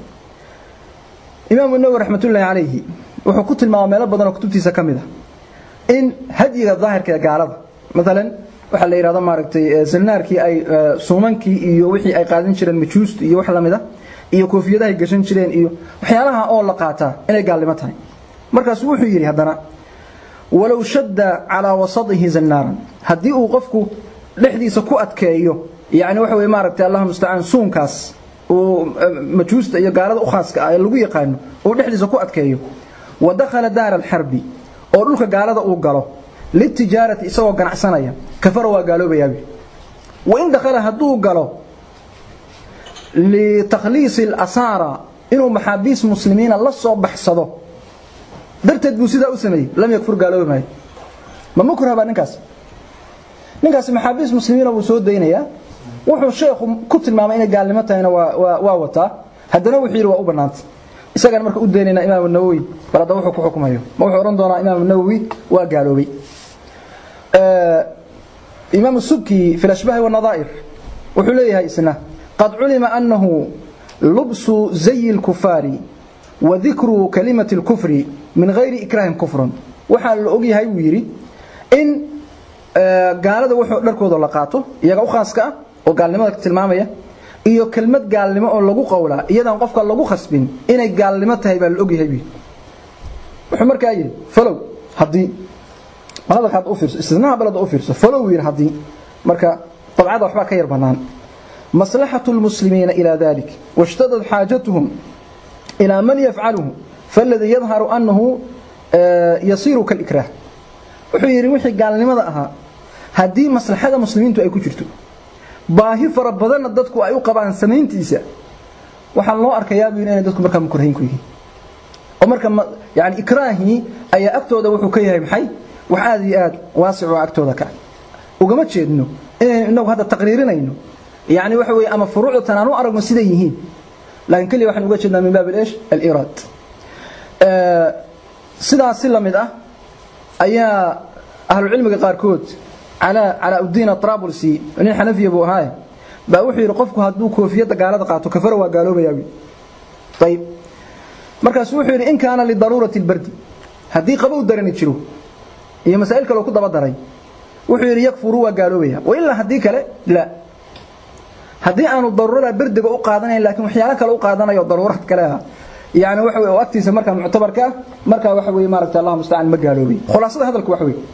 imaamu nawawi raxmatullaahi calayhi wuxuu ku tilmaama meelo badan oo kutubtiisa ka mid ah in hadyiga daahirka ee gaalada maalan waxaa la yidhahdo maaragtay zalnaarkii ay suumankii iyo wixii ay qaadan jireen majuusta iyo wax lamid a iyo koofiyadahay gashan jireen iyo waxyaalaha oo la qaataa inay gaalnimo tahay markaasuu wuxuu yidhi haddana walow shadda calaa wasadihi zannaaran haddii uu qofku dhexdiisa ku adkeeyo yani waxa weye maaragtay allah mustacaan suunkaas uu majuusta iyo gaalada u khaaska ah ee lagu yaqaano uu dhexdiisa ku adkeeyo wa dakhala daara alxarbi oo dhulka gaalada uu galo litijaarati isagoo ganacsanaya kafara waa gaaloobayaabi wain dakhala hadduu galo litakhliisi alasaara inuu maxaabiis muslimiina la soo baxsado darteed buu sidaa u sameeyey lam yakfur gaaloobi maayo ma mukrah baa ninkaas ninkaasi maxaabiis muslimiina wuu soo daynayaa wuxuu sheekhu ku tilmaamay inay gaalnimo tahayna waa waa wataa haddana wuxuu yidhi waa u bannaanta isagana marka u daynaynaa imaamu nawowi bal hadda wuxuu ku xukumayo ma wuxuu odhan doonaa imaamu nawowi waa gaaloobay imaamu subki fi lashbaahi wanadaa'ir wuxuu leeyahay isna qad culima annahu lubsu zayi lkufaari wa dikru kalimati lkufri min hayri ikraahin kufrun waxaa la ogyahay buu yidhi in gaalada wuxuu dharkooda la qaato iyaga u khaaska ah oo gaalnimada tilmaamaya iyo kelmad gaalnimo oo lagu qowlaa iyadaan qofka lagu khasbin inay gaalnimo tahay baa la ogyahay bi wuxuu markaa yidhi falow haddii balada had u fiirso istisnaha balada u fiirso falow yidhi haddii marka dabcada waxbaa ka yar bannaan maslaxatu lmuslimiina ilaa dalik washtadad xaajatuhum ilaa man yafcaluhu faaladii yadharu annahu yasiiru kalikraah wuxuu yidhi wixii gaalnimada ahaa haddii maslaxada muslimiintu ay ku jirto baahi fara badanna dadku ay u qabaan samayntiisa waxaa loo arkayaa buu inay dadku markaa mukrahiin ku yihiin oo marka yani ikraahii ayaa agtooda wuxuu ka yahay maxay wax aad iyo aad waasic oo agtooda ka ugama jeedno inaynu inagu hadda taqriirinayno yani waxa weeye ama furuucda tan aan u aragno siday yihiin laakiin keliya waxaan uga jeednaa min baab ايش الإيراد sidaas si lamid ah ayaa ahlu cilmiga qaarkood calaa calaa udiin atrabulsi nin xanafiya buu ahaaye baa wuxuu yidhi qofku hadduu koofiyadda gaalada qaato kafara waa gaaloobayaa wi ayib markaasu wuxuu yidhi in kaana lidaruurati اlbardi haddii qabow darani jiro iyo masaa'il kaleo ku daba daray wuxuu yidhi yakfuru waa gaaloobaya wailaa haddii kale la haddii aanu daruurada berdiga u qaadanayn laakiin waxyaalo kale u qaadanayo daruurad kale ah yani waxa weeye oo agtiisa markaa muctabarka ah markaa waxa weeye maaragtay allah mustacaan ma gaaloobay khulaasada hadalku waxa weeye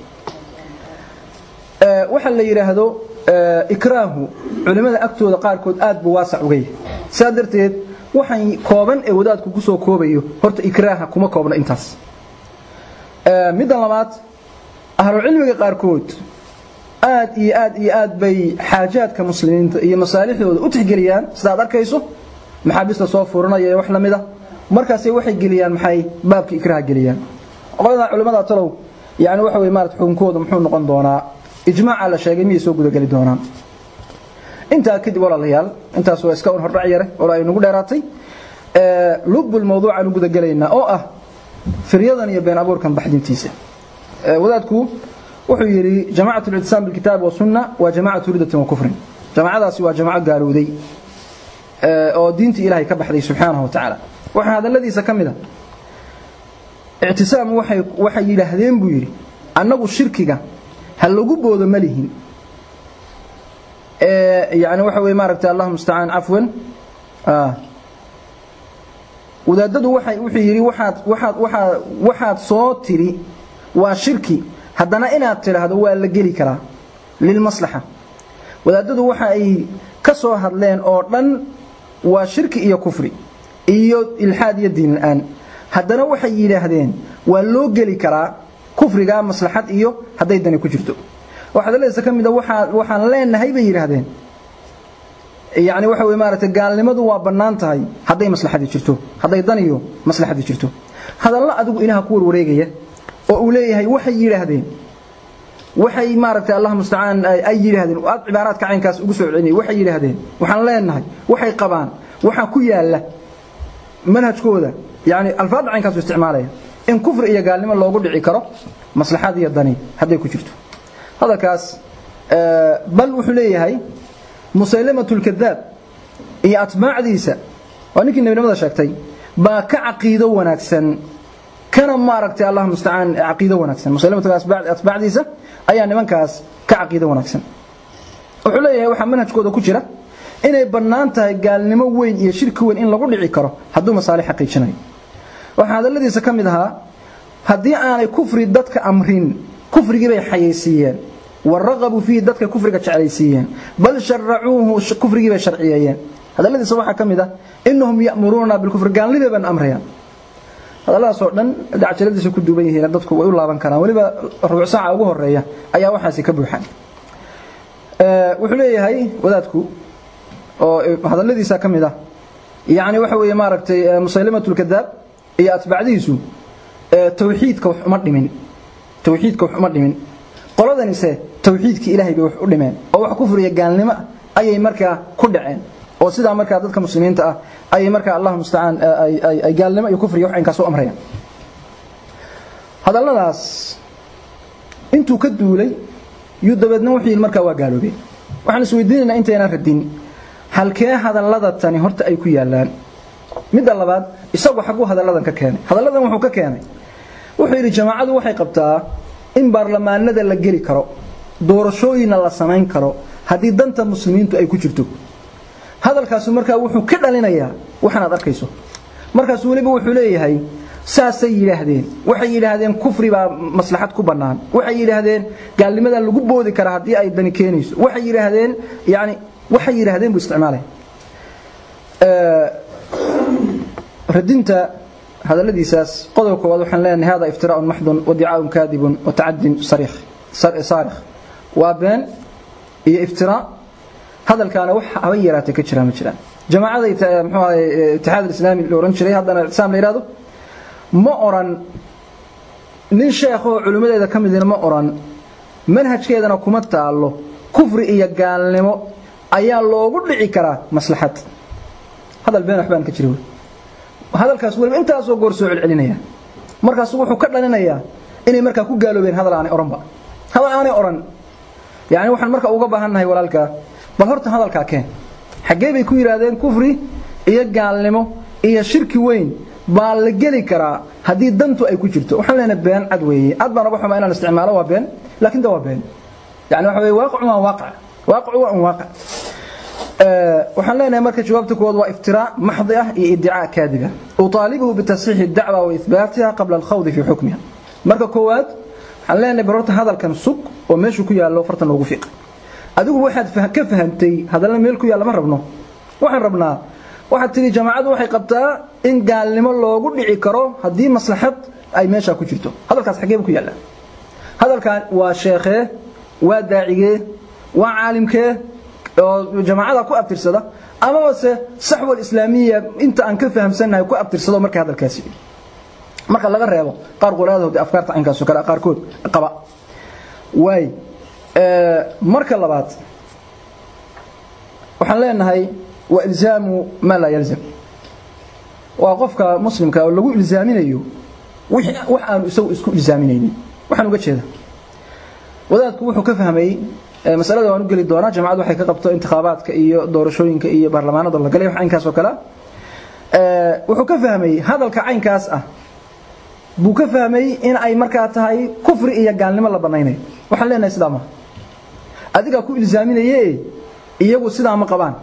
waxa la yiraahdo ikraahu culimada agtooda qaarkood aad buu waasac uga yahay saa darteed waxaan kooban ee wadaadku ku soo koobayo horta ikraaha kuma koobna intaas midda labaad ahlu cilmiga qaarkood aad iyo aad iyo aad bay xaajaadka muslimiinta iyo masaalixdooda u tixgeliyaan sidaad arkayso maxaabista soo furanaya iyo wax la mid ah markaasay waxay geliyaan maxay baabka ikraha geliyaan qolada culimada talow yani waxa way maarata xukunkooda muxuu noqon doonaa ijmaaca la sheegay miyay soo gudageli doonaan intaa kadib walaalayaal intaas waa iska un hordhac yare oo ay nagu dheeraatay lubbul mawduuc aanu gudagelaynaa oo ah firyadan iyo been abuurkan baxdintiisa wadaadku wuxuu yidhi jamacatu اlictisaam bilkitaab wasunna waa jamacatu ridatin wa kufrin jamacadaasi waa jamaco gaalowday oo diinta ilaahay ka baxday subxaanahu wa tacaala waxaa hadalladiisa ka mid a ictisaam waxay waxay yidhaahdeen buu yidhi annagu shirkiga ha lagu boodo ma lihin yani waxa weye maaragtay allah mustacaan cafwan wadaadadu waxay wuxuu yidhi waxaad waxaad waxaad waxaad soo tiri waa shirki haddana inaad tidhaahdo waa la geli karaa lilmaslaxa wadaadadu waxa ay ka soo hadleen oo dhan waa shirki iyo kufri iyo ilxaad iyo diin la-aan haddana waxay yidhaahdeen waa loo geli karaa kufriga maslaxad iyo hadday dani ku jirto waxadaladiisa ka mid a waxaa waxaan leenahay bay yidhaahdeen yani waxa wey maaragtay gaalnimadu waa bannaan tahay hadday maslaxadii jirto hadday dan iyo maslaxadii jirto hadallo adigu ilaha ku warwareegaya oo uu leeyahay waxay yidhaahdeen waxay maaragtay allah mustacaan ay yidhaahdeen aad cibaaraadka caynkaas ugu soo celinaya waxay yidhaahdeen waxaan leenahay waxay qabaan waxaa ku yaala manhajkooda yani alfaadda caynkaasu isticmaalaya in kufri iyo gaalnimo loogu dhici karo maslaxad iyo dani hadday ku jirto hadalkaas bal wuxuu leeyahay musaylamatu lkadaab iyo atbaacdiisa waa ninkii nebinimada sheegtay baa ka caqiido wanaagsan kana maaragtay allah mustacaan caqiido wanaagsan musaylamatu atbaacdiisa ayaa nimankaas ka caqiido wanaagsan wuxuu leeyahay waxaa manhajkooda ku jira inay bannaan tahay gaalnimo weyn iyo shirki weyn in lagu dhici karo hadduu masaalix xaqiijinayo waxaa hadalladiisa ka mid ahaa haddii aanay kufri dadka amrin kufrigii bay xayaysiiyeen waraqabuu fiihi dadka kufriga jeclaysiiyeen bal sharacuuhu kufrigii bay sharciyeeyeen hadalladiisa waxaa ka mid ah inahum ya'muruuna bilkufri gaalnimay baan amrayaan hadalladaasoo dhan dacjaladiisa ku duuban yihiin dadku way u laaban karaan weliba rubuc saaca ugu horeeya ayaa waxaasi ka buuxan wuxuu leeyahay wadaadku oo hadalladiisa ka mid ah yani waxa weeye maaragtay musaylimatu lkadaab iyo atbaacdiisu tawxiidka wax uma dhimin tawxiidka wax uma dhimin qoladanise tawxiidkii ilaahay bay wax u dhimeen oo wax kufriya gaalnimo ayay markaa ku dhaceen oo sidaa markaa dadka muslimiinta ah ayay markaa allah mustacaan ay gaalnimo iyo kufriya wax inkaas u amrayaan hadalladaas intuu ka duulay yuu dabeedna wuxuu yidhi markaa waa gaaloobeen waxaan isweydiinaynaa intaynan radin halkee hadallada tani horta ay ku yaalaan midda labaad isagu xagguu hadalladan ka keenay hadalladan wuxuu ka keenay wuxuu yidhi jamaacadu waxay qabtaa in baarlamaanada la geli karo doorashooyinna la samayn karo haddii danta muslimiintu ay ku jirto hadalka hadalkaasi markaa wuxuu ka dhalinayaa waxaan aad arkayso markaas weliba wuxuu leeyahay saasay yidhaahdeen waxay yidhaahdeen kufri baa maslaxad ku bannaan waxay yidhaahdeen gaalnimada lagu boodi karaa haddii ay dani keenayso waxay yidhaahdeen yani waxay yidhaahdeen buu isticmaalaya radinta hadaladiisaas qodob koowaad waxaan leenahay hada iftiraa'un maxdun wadicaaun kaadibun watacadin sarikh saarikh waa been iyo iftiraa hadalkaana wax haba yaraatay ka jiraan ma jiraan jamaacada muxuu ahay itixaad alislaami la oran jiray haddana islaam la yidhahdo ma oran nin sheekhoo culimmadeeda ka midina ma oran manhajkeedana kuma taallo kufri iyo gaalnimo ayaa loogu dhici karaa maslaxad hadal been waxbaan ka jira wey hadalkaas weliba intaasoo goor soo celcelinaya markaasu wuxuu ka dhalinayaa inay markaa ku gaaloobeen hadal aanay oranba hadal aanay oran yani waxaan marka uga baahannahay walaalkaa bal horta hadalkaa keen xaggee bay ku yidhaahdeen kufri iyo gaalnimo iyo shirki weyn baa la geli karaa haddii dantu ay ku jirto waxaan leenahay been cad weeye cad baan uga xumaa inaan isticmaalo waa been laakiin da waa been yani waxa weye waaqicu waa waaqic waaqicu waa un waaqic waxaan leenahay marka jawaabta koowaad waa iftiraa maxdi ah iyo idicaa kaadiba uطaalibuhu bitasxiixi dacwa wa ihbaatiha qabla alkhawdi fii xukmiha marka koowaad waxaan leenahay barorta hadalkan sug oo meeshuu ku yaallo fartan loogu fiiqa adigu waxaad ka fahantay hadalna meel ku yaalla ma rabno waxaan rabnaa waxaad tidhi jamaacadu waxay qabtaa in gaalnimo loogu dhici karo haddii maslaxad ay meeshaa ku jirto hadalkaas xageeba ku yaalla hadalkan waa sheekhee waa daacigee waa caalimkee oo jamaacada ku abtirsada amaba se saxwa islaamiya inta aan ka fahamsannahay ku abtirsado marka hadalkaasi marka laga reebo qaar qolaadooda afkaarta caynkaasoo kale qaarkood qaba waay marka labaad waxaan leenahay waa ilzaamu maa laa yalzam waa qofka muslimka oo lagu ilzaaminayo wax aanu isagu isku ilzaaminaynin waxaan uga jeeda wadaadku wuxuu ka fahmay masalada waan u geli doonaa jamacadu waxay ka qabto intikhaabaadka iyo doorashooyinka iyo baarlamaanada la galay wax caynkaas oo kale wuxuu ka fahmay hadalka caynkaas ah buu ka fahmay in ay markaa tahay kufri iyo gaalnimo la banaynayo waxaan leenahay sidaa maha adigaa ku ilzaaminaye iyagu sidaa ma qabaan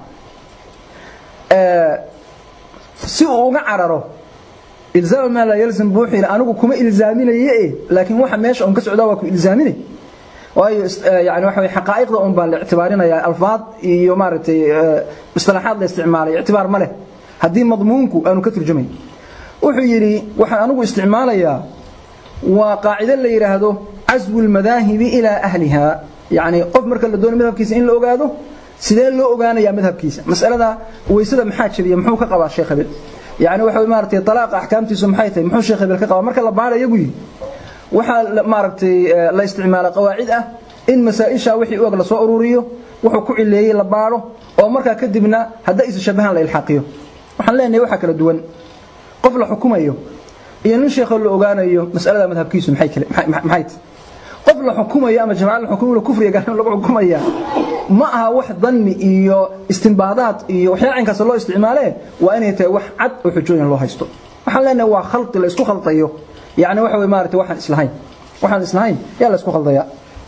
si uu uga cararo ilzaam maa laa yalzam buu wuxuu yidhi anigu kuma ilzaaminaye laakiin waxa meesha un ka socdaa waa ku ilzaaminay waayo yani waxa weye xaqaa'iqda un baa la ictibaarinayaa alfaad iyo maaragtay istilaaxaad la isticmaalay ictibaar ma leh haddii madmuunku aanu ka turjamayn wuxuu yidhi waxaan anigu isticmaalayaa waa qaacido la yidhaahdo caswu lmadaahibi ilaa ahliha yani qof marka la doono madhabkiisa in la ogaado sidee loo ogaanayaa madhabkiisa masalada weysada maxaa jabiya muxuu ka qabaa sheekh hebel yani waxa maaragtay talaaqa axkaamtiisu maxay tahay muxuu sheekh hebel ka qabaa marka la baarayo buu yidhi waxaa maaragtay la isticmaala qawaacid ah in masaa-isha wixii u eg la soo ururiyo wuxuu ku cileeyey la baaro oo markaa kadibna hadday isa shabahaan la ilxaaqiyo waxaan leenahay waxaa kala duwan qof la xukumayo iyo nin sheekho la ogaanayo masalada madhabkiisu maxay kale maxay tahay qof la xukumayo ama jamacad la xukumayo kufriga gaalnimo lagu xukumaya ma aha wax danni iyo istinbaadaad iyo waxyaala caynkaas loo isticmaalee waa inay tahay wax cad oo xujooyin loo haysto waxaan leenahay waa khalqi la isku khaldayo yani waxa wey maarata waxaan islahayn waxaan islahayn yaa la isku khaldaya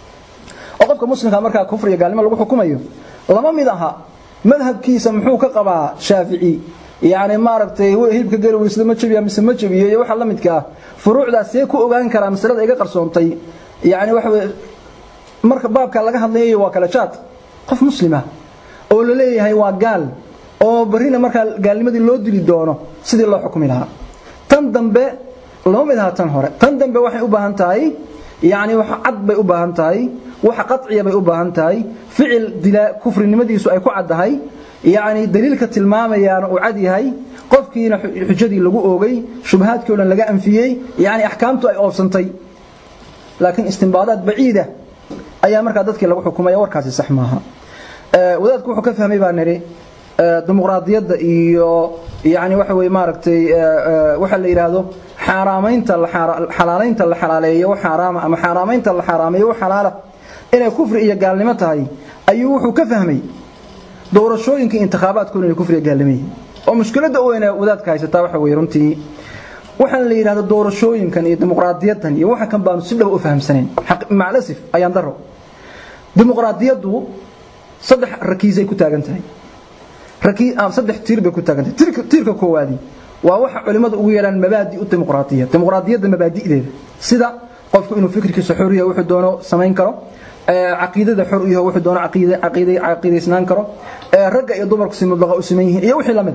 oo qofka muslimka markaa kufriga gaalnimo lagu xukumayo lama mid aha madhabkiisa muxuu ka qabaa shaafici yani maaragtay hilibka geli weysada ma jabiya mise ma jabiyo iyo waxa la midka ah furuucdaas see ku ogaan karaa masalada iga qarsoontay yani waxa wey marka baabka laga hadlayayo waa kala jaad qof muslima oo la leeyahay waa gaal oo barina markaa gaalnimadii loo dili doono sidii loo xukumi lahaa tan dambe lama mid aha tan hore tan dambe waxay u baahan tahay yani wax cad bay u baahan tahay wax qaciya bay u baahan tahay ficil dila kufrinimadiisu ay ku caddahay yani daliilka tilmaamayaana uu cad yahay qofkiina xujadii lagu oogay shubahaadkii o dhan laga anfiyey yani axkaamtu ay oobsantay laakiin istinbaadaad baciida ayaa markaa dadkii lagu xukumaya warkaasi sax maaha wadaadku wuxuu ka fahmay baa nidhi dimuqraadiyadda iyo yani waxa wey maaragtay waxa la yidhaahdo xaaraamaynta xalaalaynta la xalaaleeyo wax xaaraama ama xaaraamaynta la xaaraameeyo wax xalaala inay kufri iyo gaalnimo tahay ayuu wuxuu ka fahmay doorashooyinka intikhaabaadkooda inay kufriga gaalnimo yihiin oo mushkiladda u weyna wadaadka haysataa waxa wey runtii waxaan la yidhahdo doorashooyinkan iyo dimuqraadiyaddan iyo waxa kan baanu si dhaba u fahamsanayn maclasif ayaan daro dimuqraadiyaddu saddex rakiisay ku taagan tahay rakii aan saddex tiir bay ku taagantay tiirka tiirka koowaadi waa waxa culimadu ugu yeelaan mabaadi u dimuqraadiyya dimuqraadiyadda mabaadi'deeda sida qofku inuu fikirkiisa xor yahay wuxuu doono samayn karo caqiidada xor u yahay wuxuu doono caqiida caqiida caqiidaysnaan karo ragga iyo dumarku si mudlaqa u siman yihiin iyo wixii lamid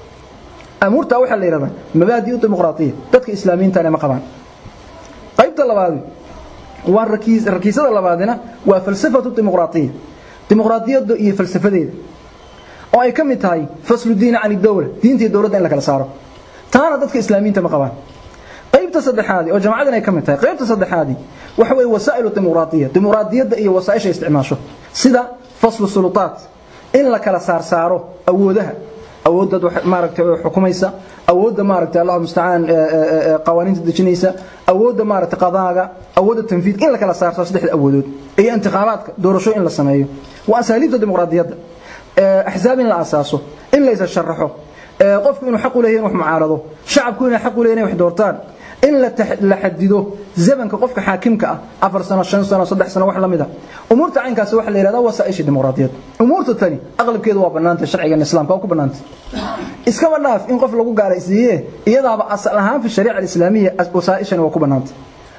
amuurta waxa la yiraahdaa mabaadi u dimuqraadiyya dadka islaamiyiinta ma qabaan qaybta labaad waa rakiis rakiisada labaadina waa falsafatu dimuqraadiyya dimuqraadiyadda iyo falsafadeeda oo ay ka mid tahay faslu diin can dawla diinta iyo dawladda in la kala saaro taana dadka islaamiyiinta ma qabaan qaybta saddexaad oo jamaacadan ay ka mid tahay qaybta saddexaad waxa way wasaa'ilu dimuqraadiyya dimuqraadiyadda iyo wasaa'isha isticmaasho sida faslu sulutaat in la kala saar saaro awoodaha awoodda maaragtay xukumaysa awoodda maaragtay Allahu musta'an qawaaniinta dejinaysa awoodda maaragtay qadaaga awoodda tanfiid in la kala saaro saddexda awoodood iyo intiqaamaadka doorasho in la sameeyo waa asaaliibta dimuqraadiyadda axzaab in la asaaso in la sharaxo qofku inuu xaq u leeyahay wax mucaarado shacabku inuu xaq u leeyahay wax doortaan in la la xadido zamanka qofka xaakimka ah afar sano shan sano saddex sano wax la mid ah umuurta caynkaas waxa la yiraahdaa wasaa'isha dimuqraadiyad umuurta tani aqlabkeedu waa banaanta sharciga islaamka oo ku banaanta iskaba dhaaf in qof lagu gaalaysiiye iyadaaba asal ahaan fi shariica islaamiya wasaa'ishan waa ku banaanta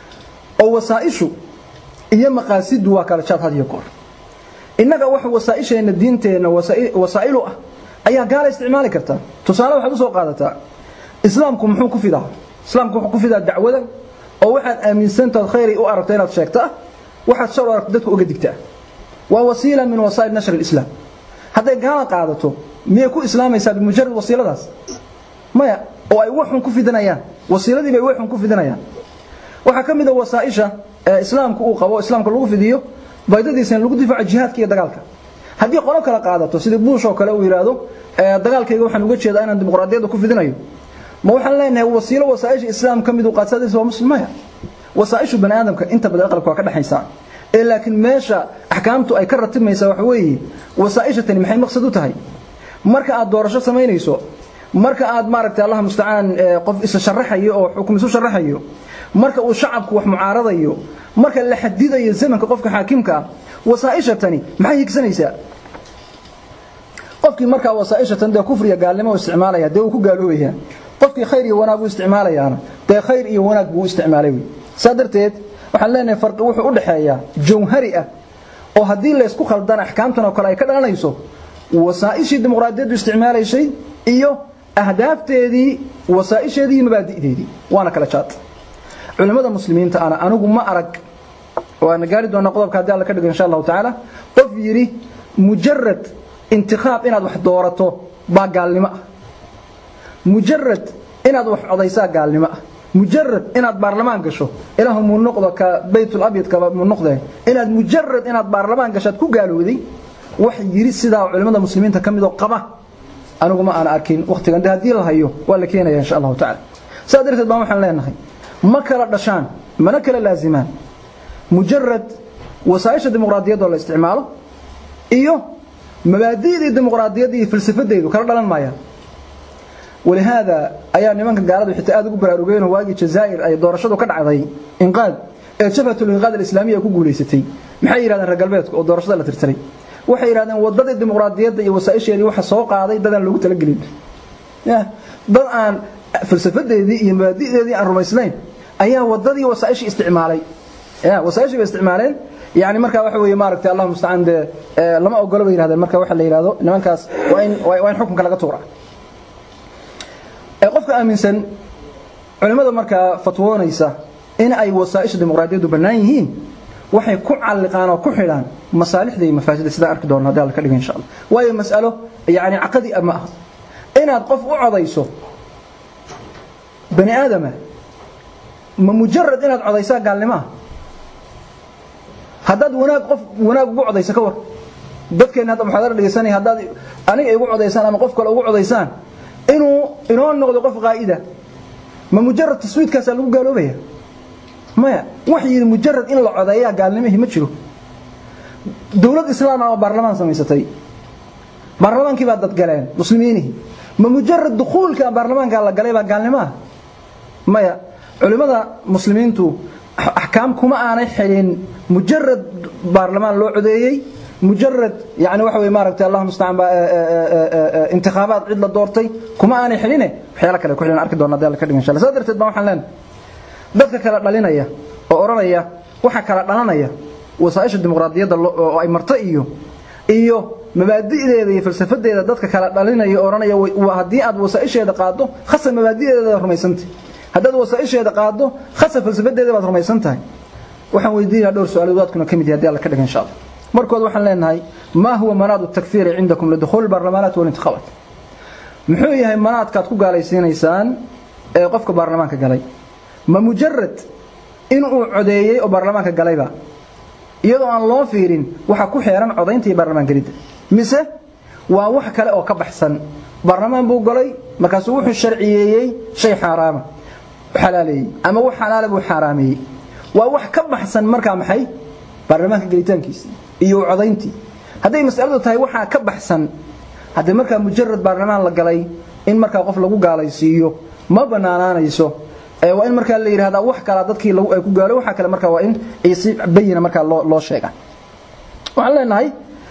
oo wasaa'ishu iyo maqaasidu waa kala jaad had iyo goor innaga wax wasaa'isheena diinteena wasaa'ilu ah ayaa gaala isticmaali kartaa tusaale waxaad u soo qaadataa islaamku muxuu ku fidaa islaamku wuxuu ku fidaa dacwada oo waxaad aaminsantaad khayr u aragto inaad sheegtaa waxaad shar u aragto dadku uga digtaa waa wasiila min wasaa'il nashr al-islam hadday gaala qaadato miyay ku islaamaysaa bimujarad wasiiladaas maya oo ay waxun ku fidanayaan wasiiladii bay waxun ku fidanayaan waxaa ka mid a wasaa'isha islaamku uu qabo islaamka lagu fidiyo baydadiisa in lagu difaaco jihaadka iyo dagaalka haddii qolo kala qaadato sidii buush oo kale uu yiraahdo dagaalkayga waxaan uga jeedaa inaan dimuqraadiyadda ku fidinayo ma waxaan leenahay wasiilo wasaa'isha islaam ka mid u qaadsadaysa waa muslimaya wasaa'ishu bani aadamka inta badan aqalka waa ka dhaxaysaa ee laakiin meesha axkaamtu ay ka ratimaysaa waxa weeye wasaa'isha tani maxay maqsad u tahay marka aad doorasho samaynayso marka aad maaragtay allah mustacaan qof isa sharaxayo oo xukum isu sharaxayo marka uu shacabku wax mucaaradayo marka la xadidayo zamanka qofka xaakimka ah wasaa'isha tani maxay higsanaysaa qofkii markaa wasaa'isha tan dee kufriya gaalnimo isticmaalaya dee uu ku gaaloobaya qofkii khayr iyo wanaag uu isticmaalayaana dee khayr iyo wanaag buu isticmaalay wey saa darteed waxaan leenahay farqi wuxuu u dhexeeyaa jawhari ah oo haddii la isku khaldana axkaamtan oo kale ay ka dhalanayso wasaa'ishii dimuqraadiyaddu isticmaalaysay iyo ahdaafteedii wasaa'isheedii iyo mabaadi'deedii waana kala jaad culimada muslimiinta ana anigu ma arag waana gaari doonaa qodobka haddii alla ka dhigo insha allahu tacaala qof yidhi mujarad intiqaab inaad wax doorato baa gaalnimo ah mujarad inaad wax codaysaa gaalnimo ah mujarad inaad baarlamaan gasho ilaahu muu noqdo ka baytul abyadka muu noqde inaad mujarad inaad baarlamaan gashaad ku gaalooday wax yiri sidaa culimada muslimiinta ka mid oo qaba anigu ma aan arkin waqtigan haddii la hayo waa la keenaya insha allahu tacaala saa darteed baan waxaan leenahay ma kala dhashaan mana kala laazimaan mujarad wasaa'isha dimuqraadiyadda oo la isticmaalo iyo mabaadi'dii dimuqraadiyadda iyo falsafadeedu kala dhalan maayaan walihaada ayaa nimanka gaaladu xitaa aad ugu baraarugeen oo waagii jazaa'ir ay doorashadu ka dhacday inqaad ee jabhatul inqaad al-islaamiya ku guuleysatay maxay yiraahdeen reer galbeedka oo doorashada la tirtiray waxay yiraahdeen wadadii dimuqraadiyadda iyo wasaa'isheedii waxa soo qaaday dadaan loogu talagelin dad aan falsafadeedii iyo mabaadi'deedii aan rumaysnayn ayaa wadadii wasaa'ishii isticmaalay ya wasaa'ishii bay isticmaaleen yani markaa waxa weeye maaragtay allah mustacaan dee lama ogolo bay yirahdeen marka waxa la yiraahdo nimankaas waa in waa in xukunka laga tuura qofka aaminsan culimada markaa fatwoonaysa in ay wasaa'isha dimuqraadiyaddu bannaan yihiin waxay ku calliqaan oo ku xidhaan masaalixda iyo mafaasida sidaa arki doona haddii alla ka dhigo insha allah waayo mas'alo yani caqadi ma aha inaad qof u codayso bani aadama ma mujarad inaad codaysaa gaalnimo ah haddaad wanaag qof wanaag ugu codayso ka war dadkeenna hadda muxaadara dhegeysanaya haddaad aniga igu codaysaan ama qof kale ugu codaysaan inuu inoo noqdo qof qaa'ida ma mujarad taswiidkaasaa lagu gaaloobaya maya wax yidhi mujarad in la codeeyaa gaalnimihii ma jiro dowlad islaam ah oo baarlamaan samaysatay baarlamaankii baa dadgaleen muslimiinihii ma mujarad dukhuulka baarlamaanka la galay baa gaalnimo ah maya culimmada muslimiintu axkaam kuma aanay xidhin mujarad baarlamaan loo codeeyey mujarad yani waxa wey maaragtay allah mustacaan baa intikhaabaad cid la doortay kuma aanay xidhine waxyaala kale ku xidhan arki doona hadii alla ka dhigan insha allah saa darteed baa waxaan leenahay dadka kala dhalinaya oo odhanaya waxa kala dhalanaya wasaaisha dimuqraadiyadda oo ay marto iyo iyo mabaadi'deeda iyo falsafadeeda dadka kala dhalinaya oo odhanaya haddii aad wasaaisheeda qaado khasab mabaadi'deeda rumaysantay haddaad wasaaisheeda qaado khasab falsafadeeda baad rumaysan tahay waxaan weydiinayaa dhowr su-aalood waadkuna ka mid yahay hadii alla ka dhigan insha allah markood waxaan leenahay ma huwa manaad الtakfiiri cindakum lidukhuuli اbarlamaanaat walintikhaabaat muxuu yahay manaadkaad ku gaalaysiinaysaan ee qofka baarlamaanka galay ma mujarad inuu codeeyey oo baarlamaanka galayba iyadoo aan loo fiirin waxa ku xeeran codaynta iyo baarlamaan gelidda mise waa wax kale oo ka baxsan baarlamaan buu galay markaasuu wuxuu sharciyeeyey shay xaaraama xalaaleeyey ama wax xalaala buu xaaraameeyey waa wax ka baxsan markaa maxay baarlamaanka gelitaankiisii iyo codayntii hadday masaladu tahay waxaa ka baxsan haddii markaa mujarad baarlamaan la galay in markaa qof lagu gaalaysiiyo ma banaanaanayso waa in markaa la yidhahdaa wax kalaa dadkii ay ku gaalo waxa kale markaa waa in si bayina markaa loo loo sheega waxaan leenahay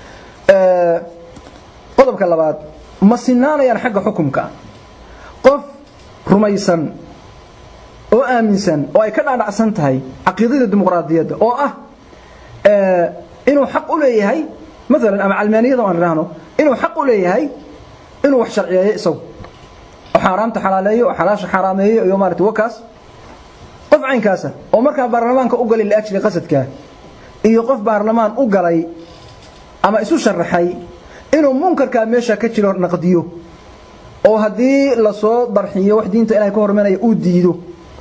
qodobka labaad ma sinaanayaan xagga xukumka qof rumaysan oo aaminsan oo ay ka dhaadhacsan tahay caqiidada dimuqraadiyadda oo ah inuu xaq u leeyahay maalan ama calmaaniyada aan idhaahno inuu xaq u leeyahay inuu wax sharciyeeyo isagu oo xaaraamta xalaaleeyo oo xalaasha xaaraameeyo iyo maarata wakaas qof caynkaasa oo markaa baarlamaanka u galay liajli qasadkaa iyo qof baarlamaan u galay ama isu sharaxay inuu munkarkaa meesha ka jiro naqdiyo oo haddii lasoo darxiyo wax diinta ilahay ka hormanaya uu diido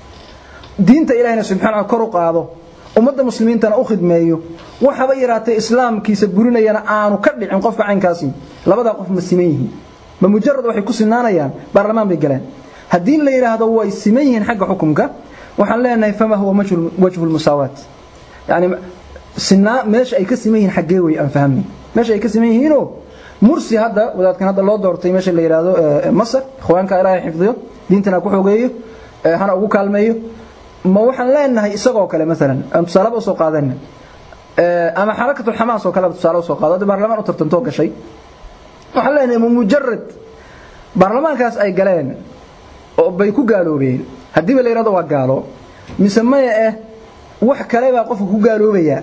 diinta ilahayna subxaana kor u qaado ummadda muslimiintana u khidmeeyo waxaba yaraatay islaamkiisa burinayana aanu ka dhicin qofka caynkaasi labadaa qof ma siman yihiin ma mujarad waxay ku sinaanayaan baarlamaan bay galeen haddii la yidhaahdo way siman yihiin xagga xukumka waxaan leenahay fama huwa wajhu lmusaawaat yani sinaa meesha ay ka siman yihiin xaggee wey aan fahamnay meesha ay ka siman yihiinoo mursi hadda wadaadkan hadda loo doortay meesha la yidhaahdo masar ikhwaanka ilaahay xifdiyo diintana ku xogeeyo hana ugu kaalmeeyo ma waxaan leenahay isagoo kale maalan aan tusaalaba usoo qaadana ama xarakatu xamaas oo kale tusaale usoo qaado baarlamaan u tartantoo gashay waxaan leenahay ma mujarad baarlamaankaas ay galeen oo bay ku gaaloobeen haddiiba la yidhahdo waa gaalo mise maya eh wax kale baa qofka ku gaaloobayaa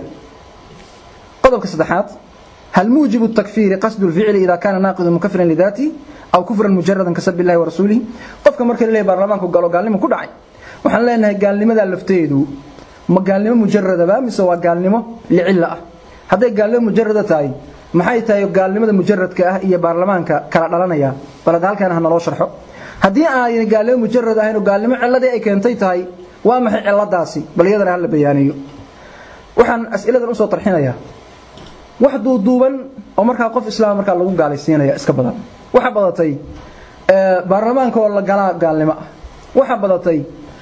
qodobka saddexaad هل موجب التكفير قصد الفعل إذا كان ناقضا مكفرا لذاته أو كفرا مجردا كسب الله ورسوله قفك مركا لله برلمانك قالوا قال لما كدعي waxaan leenahay gaalnimada lafteedu ma gaalnimo mujaradaba mise waa gaalnimo licilla ah hadday gaalnimo mujarada tahay maxay tahay gaalnimada mujaradka ah iyo baarlamaanka kala dhalanaya balad halkan ha naloo sharxo haddii aanay gaalnimo mujarad ahayn oo gaalnimo cilladii ay keentay tahay waa maxay cilladaasi bal iyadana hala bayaaniyo waxaan as'iladan usoo tarxinayaa wax duuduuban oo markaa qof islaam markaa lagu gaalaysiinaya iska badan waxa badatay baarlamaanka oo la galaa gaalnimo ah waxa badatay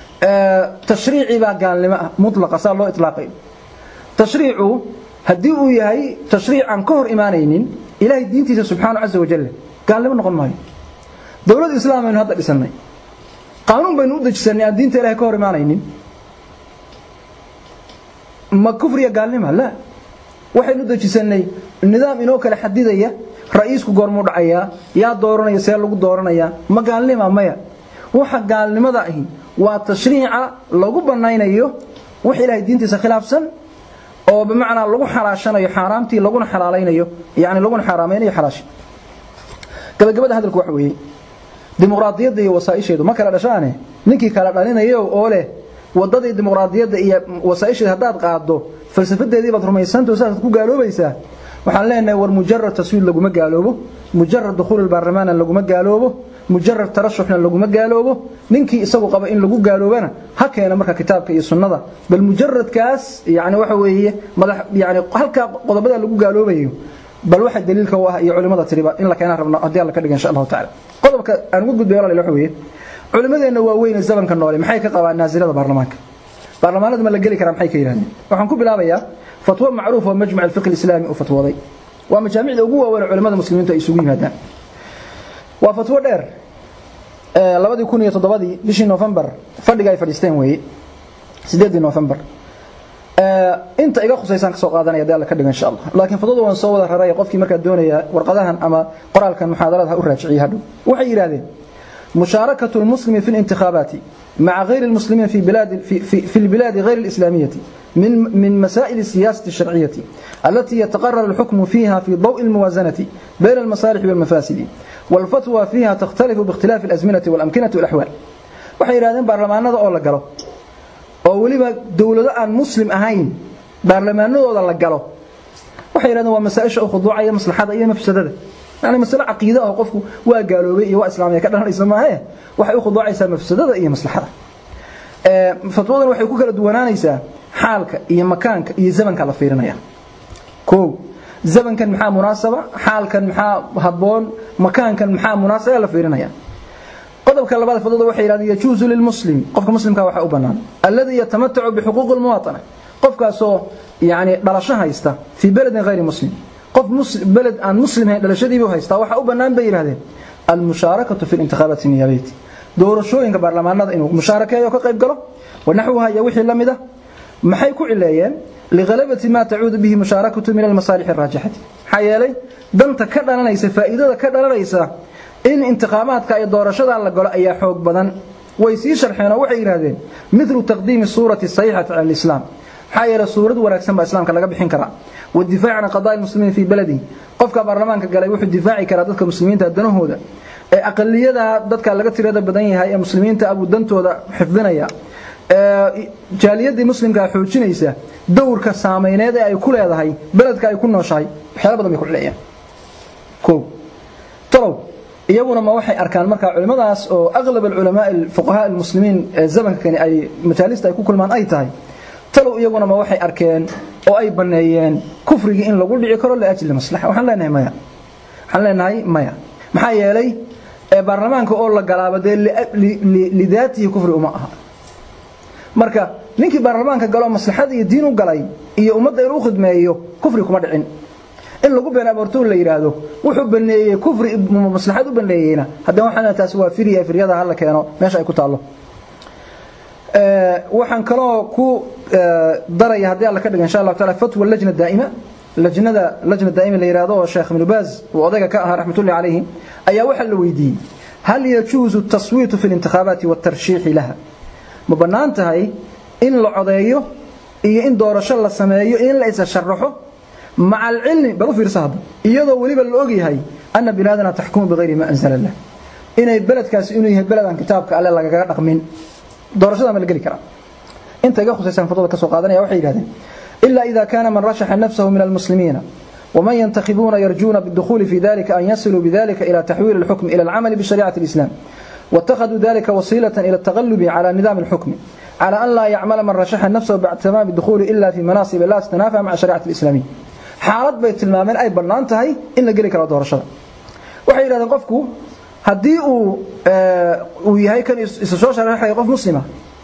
tashriici baa gaalnimo ah mutlaqa saa loo itlaaqay tashriicu haddii uu yahay tashriic aan ka hor imaanaynin ilaahay diintiisa subxaanahu casa wajalla gaalnimo noqon maayo dowladda islaam aynu hadda dhisannay qaanuun baynu u dejisanay aan diinta ilahay ka hor imaanaynin ma kufriya gaalnima la waxaynu dejisanay nidaam inoo kala xadidaya ra'iisku goormuu dhacayaa yaa dooranaya see lagu dooranayaa ma gaalnima maya waxa gaalnimada ahi waa tashriica lagu banaynayo wax ilaahay diintiisa khilaafsan oo bimacnaa lagu xalaashanayo xaaraamtii laguna xalaalaynayo yani laguna xaaraamaynayo xalaashi gabagabada hadalku waxa weeye dimuqraadiyadda iyo wasaa'isheedu ma kala dhashaane ninkii kala dhalinayo oo leh wadadii dimuqraadiyadda iyo wasaa'isheeda haddaad qaado falsafadeedii baad rumaysantao saasaad ku gaaloobaysaa waxaan leenahay war mujarad taswiid laguma gaaloobo mujarad dukhuul baarlamaana laguma gaaloobo mujarad tarashuxna laguma gaaloobo ninkii isagu qaba in lagu gaaloobana ha keena marka kitaabka iyo sunnada bal mujaradkaas yani waxa weeye madax yani halka qodobada lagu gaaloobayo bal waxa daliilka u ah iyo culimada tiriba in la keenaan rabno haddii alla ka dhiga insha allahu tacaala qodobka aan ugu gudbay walaal waxa weeye culimadeenna waaweyn ee zamanka noole maxay ka qabaan naasirada baarlamaanka baarlamaanada ma la geli karaa maxay ka yidhahdeen waxaan ku bilaabayaa fatwo macruuf oo majmac alfiqh alislaami uu fatwooday waa majaamicda ugu waaweyn culimada muslimiintu ay isugu yimaadaan waa fatwo dheer labadii kun iyo toddobadii bishii novembar fadhiga ay fadhiisteen weeye sideedii novembar inta iga khusaysaan ka soo qaadanaya dee alla ka dhigo insha allah laakiin fadada waan soo wada raraya qofkii markaa doonaya warqadahan ama qoraalkan muxaadarada ha u raajiciya hadhow waxay yidhahdeen مشاركة المسلم في الانتخابات مع غير المسلمين في بلاد في, في, في البلاد غير الإسلامية من من مسائل السياسة الشرعية التي يتقرر الحكم فيها في ضوء الموازنة بين المصالح والمفاسد والفتوى فيها تختلف باختلاف الأزمنة والأمكنة والأحوال waxay yiraahdeen baarlamaanada oo la galo oo waliba dawlado aan muslim ahayn baarlamaanadooda la galo waxay yiraahdeen waa masaa'isha oo khuduucaya maslaxada iyo mafsadada yani mas'ala aqeeda oo qofku waa gaaloobay iyo waa islaamiyay ka dhalanaysa maahe waxay u khuduucaysaa mafsadada iyo maslaxada ee fatwadan waxay ku kala duwanaanaysaa xaalka iyo makaanka iyo zamanka la fiirinaya koow zamankan maxaa munaasaba xaalkan maxaa haboon makaankan maxaa munaasaba la fiirinaya qodobka labaad fadada waxay yiraahdeen yajuuzu lilmuslim qofka muslimka waxa u banaan alladhi yatamatacu bihuquuq almuwaatana qofkaasoo yani dhalasho haysta fi baladin ghayri muslim qof balad aan muslim ahayn dhalashadiibu haysta waxa u banaan bay yiraahdeen almusharakatu fi intikhaabati niyabati doorashooyinka baarlamaanada inuu mushaarakeeyo ka qayb galo wanaxwaha iyo wixii lamid ah maxay ku cileeyeen lighalabati ma tacuudu bihi musharakatu min almasaalix arraajixati maxaa yeelay danta ka dhalanaysa faa'iidada ka dhalanaysa in intiqaamaadka iyo doorashada la galo ayaa xoog badan way sii sharxeen oo waxay yiraahdeen mithlu taqdiimi suurati sayhati ala alislam maxaa yeelay suurad wanaagsan baa islaamka laga bixin karaa wadifaac can qadaaya almuslimiin fii baladi qofka baarlamaanka galay wuxuu difaaci karaa dadka muslimiinta danahooda ee aqaliyada dadka laga tirada badan yahay ee muslimiinta abuu dantooda xifdinaya jaaliyadii muslimka xoojinaysa dowrka saameyneed ee ay ku leedahay beledka ay ku nooshahay waxyaalo badan bay ku cileeyaan kow talow iyaguna ma waxay arkaan markaa culimadaas oo aqlab alculamaa alfuqahaa almuslimiin ee zamankani ay majaalista ay ku kulmaan ay tahay talow iyaguna ma waxay arkeen oo ay baneeyeen kufrigii in lagu dhici karo liajli maslaxa waxaan leenahay maya waxaan leenahay maya maxaa yeelay baarlamaanka oo la galaaba dee lidaatihi kufri uma aha marka ninkii baarlamaanka galo maslaxada iyo diin u galay iyo ummadda inuu khidmeeyo kufri kuma dhicin in lagu been abuurto la yiraahdo wuxuu baneeyay kufri maslaxad u baneeyayna haddana waxaan taas waa firiya firyada hala keeno meesha ay ku taalo waxaan kaloo ku daraya haddii alla ka dhigo insha Allah taala fatwa lajna daa'ima lajnada lajna daa'ima la yiraahdo oo Sheekh Ibn Baz oo odayga ka ahaa raxmatullahi alayhi ayaa waxa la weydiiyay hal yajuzu at-taswit fi al-intikhabat wa at-tarshih laha ma banaan tahay in la codeeyo iyo in doorasho la sameeyo in la isa sharaxo مع العلم بل في رصاد iyadoo waliba la og yahay anna biladana tahkumu bighayri ma anzala Allah inay beledkaas inuu yahay beled aan kitaabka alle lagaga dhaqmin doorashada ma la gali kara inta iga khusaysan fadada ka soo qaadanaya waxay yiraahdeen illa idha kana man rashaha nafsahu min almuslimin ومن ينتخبون يرجون بالدخول في ذلك أن يصلوا بذلك إلى تحويل الحكم إلى العمل بشريعة الإسلام واتخذوا ذلك وسيلة إلى التغلب على نظام الحكم على أن لا يعمل من رشح نفسه بعد تمام الدخول إلا في مناصب لا تتنافى مع شريعة الإسلامية xaalad bay tilmaameen ay bannaan tahay in la geli karo doorashada waxay yidhahdeen qofku haddii uu uu yahay kan isa soo sharaxaya qof muslima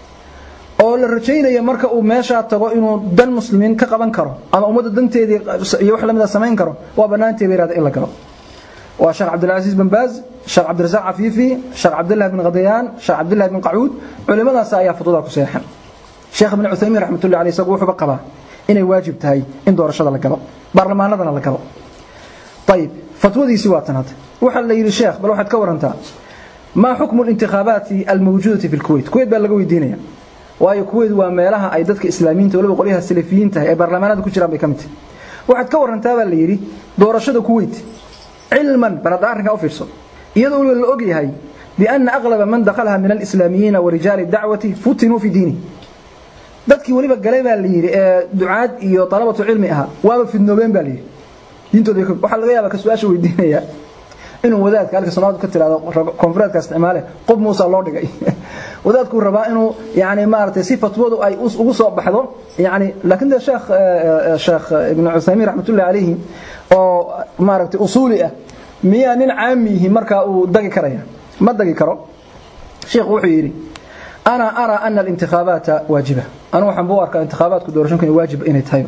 oo la rajaynayo marka uu meeshaa tago inuu dan muslimiin ka qaban karo ama ummadda danteedii iyo wax lamida samayn karo waa bannaantay bay yidhahdeen in la galo waa sheekh cabdilcasiis bin baaz sheekh cabdirasaaq cafiifi sheekh cabdillah bin qadiyaan sheekh cabdillah bin qacuud culimadaas ayaa futudaa ku seexan sheekh ibn cuthaymiin raxmatullahi alayhi isagu wuxuuba qabaa inay waajib tahay in doorashada la galo baarlamaanadana la galo ayib fatwadiisi waa tan hadda waxa la yiri sheekh bal waxaad ka warantaa ma xukmu al-intikhabaati al-mawjudati fi al-Kuwait Kuwait baa laga weydiinaya waayo Kuwait waa meelaha ay dadka islaamiyiinta waliba qolyaha salafiyiinta ee baarlamaanada ku jiraan bay kamid waxaad ka warantaa baa la yiri doorashada Kuwait cilman barad arrinka u fiirso iyadoo la og yahay بأن أغلب من دخلها من الإسلاميين ورجال الدعوة فتنوا في دينه dadkii waliba galay baa la yiri ee ducaad iyo talabatu cilmi aha waaba fidnoobeen baa la yiri diintooda waxa laga yaabaa ka su'aasha weydiinaya inuu wadaadka halka Soomaalidu ka tiraado konfureedka isticmaale qof Muuse loo dhigay wadaadku rabaa inuu yaani maartay si fatwadu ay ugu soo baxdo yaani laakiin sheekh sheekh ibn Uthaymeen rahmatullahi alayhi oo maartay usuli ah miya nin caamihi marka uu dagi karaya ma dagi karo sheekh wuxuu yiri أنا أرى أن الانتخابات واجبة أنا وحن بوارك الانتخابات كدورشون كان واجب إن يتهيو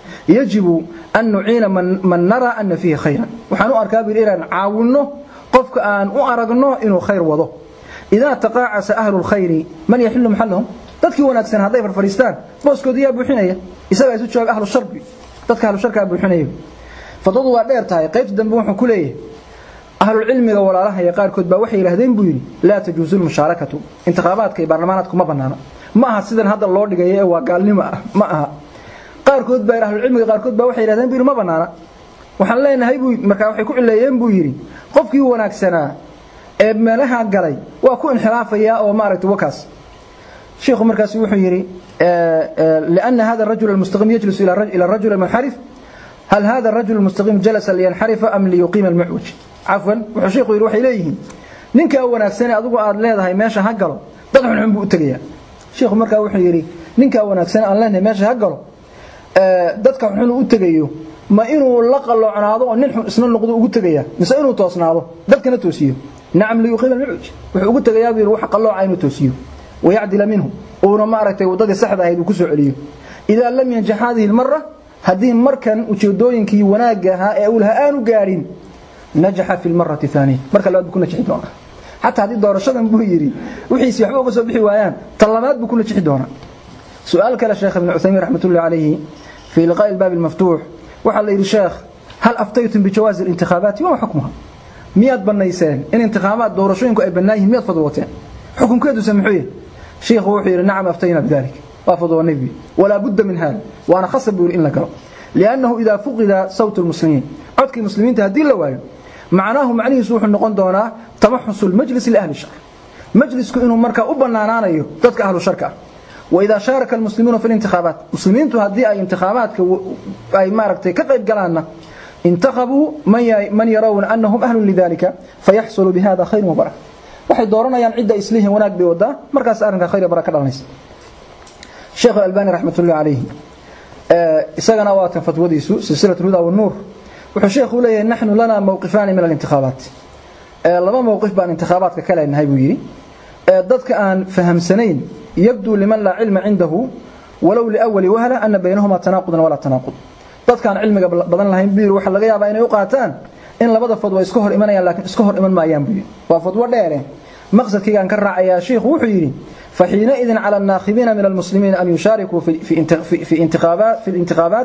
يجب أن نعين من, من نرى أن فيه خيرا وحن أركاب الإيران عاونه قفك أن أعرقنه إنه خير وضه إذا تقاعس أهل الخير من يحل محلهم dadkii wanaagsan hadday farfariistaan booskooda yaa buuxinaya isagaa isu jooga ahlu sharbi dadka ahlu sharkaa buuxinaya fadwadu waa dheer tahay qaybta dambe wuxuu ku leeyahay ahlulcilmiga walaalaha iyo qaarkood baa waxay yidhahdeen buu yidhi laa tajuusu lmushaarakatu intikhaabaadka iyo baarlamaanaadku ma banaana ma aha sidan hadda loo dhigayo ee waa gaalnimo ah ma aha qaarkood baa ahlulcilmiga qaarkood baa waxay yidhahdeen buu yidhi ma banaana waxaan leenahay buu markaa waxay ku cileeyeen buu yidhi qofkii wanaagsanaa ee meelaha galay waa ku inxiraafayaa oo maaragtay wakaas sheekhu markaas wuxuu yidhi lianna hada arajul almustaqim yajlisu ila arajul almunxarif hal hada arajul almustaqim jalasa liyanxarifa am liyuqiima almucwaj cafwan wuxuu sheekhu yidhi waxay leeyihiin ninkaa wanaagsanee adigu aad leedahay meesha ha galo dad xunxun buu u tegayaa sheekhu markaa wuxuu yidhi ninkaa wanaagsan aan leenahay meesha ha galo dadka xun u tegayo ma inuu la qalloocnaado oo nin xun isna noqdo ugu tegaya mise inuu toosnaado dadkana toosiyo nacam liyuqiima almucwaj wuxuu ugu tegayaa buu yidhi waxa qallooca inuu toosiyo wayacdila minhu uuna maaragtay waddadii saxda ahayd uu ku soo celiyo idaa lam yanjax hadihi almara haddii markan ujeedooyinkii wanaagga ahaa ee uu lahaa aanu gaadhin najaxa fi lmarati thaaniya marka labaad buu ku najixi doonaa xataa haddii doorashadan buu yidhi wixiisi waxba uga soo bixi waayaan tan labaad buu ku najixi doonaa su-aal kale sheekh ibn cuthaymiin raxmatullahi calayhi fii liqaa'i albaabi almaftuux waxaa la yidhi sheekh hal aftaytum bijawaazi alintikhaabaati wama xukmuha miyaad bannayseen in intikhaabaad doorashooyinku ay bannaan yihin miyaad fadwooteen xukunkeeduse muxuu yahay sheekhu wuxuu yidhi nacam aftayna bidalik waa fadwoonay buu walaa budda min hada waana khasab buu yidhi in la galo liannahu idaa fuqida sawtu lmuslimiin codkii muslimiinta haddii la waayo macnaahu macnihiisu wuxuu noqon doonaa tamaxusu lmajlis liahli shar majlisku inuu markaa u bannaanaanayo dadka ahlu sharka ah waidaa shaaraka almuslimuuna fi lintikhaabaat muslimiintu haddii ay intikhaabaadka ay maaragtay ka qayb galaanna intakhabuu man yarawna annahum ahlun lidalika fayaxsulu bihada khayr wabaraka waxay dooranayaan cidda islihin wanaag bay wadaa markaas arrinka khayr baraka ka dhalanaysa sheekhu albani raxmatullahi calayhi isagana waa tan fatwadiisu silsilat huda wanuur wuxuu sheekhu leeyahay naxnu lana mawqifaani min alintikhaabaat laba mowqif baan intikhaabaadka ka leenahay buu yidhi dadka aan fahamsanayn yabduu liman laa cilma cindahu walow liawali wahla ana baynahuma tanaaqudan walaa tanaaqud dadkaan cilmiga badan lahayn buu yidhi waxaa laga yaabaa inay u qaataan in labada fadwa iska hor imanayaan laakiin iska hor iman maayaan buu yidhi waa fadwo dheere maqsadkaygaan ka raacayaa sheikhu wuxuu yidhi faxiinaidin cala annaakibiina min almuslimiina an yushaarikuu fi intikhaabaat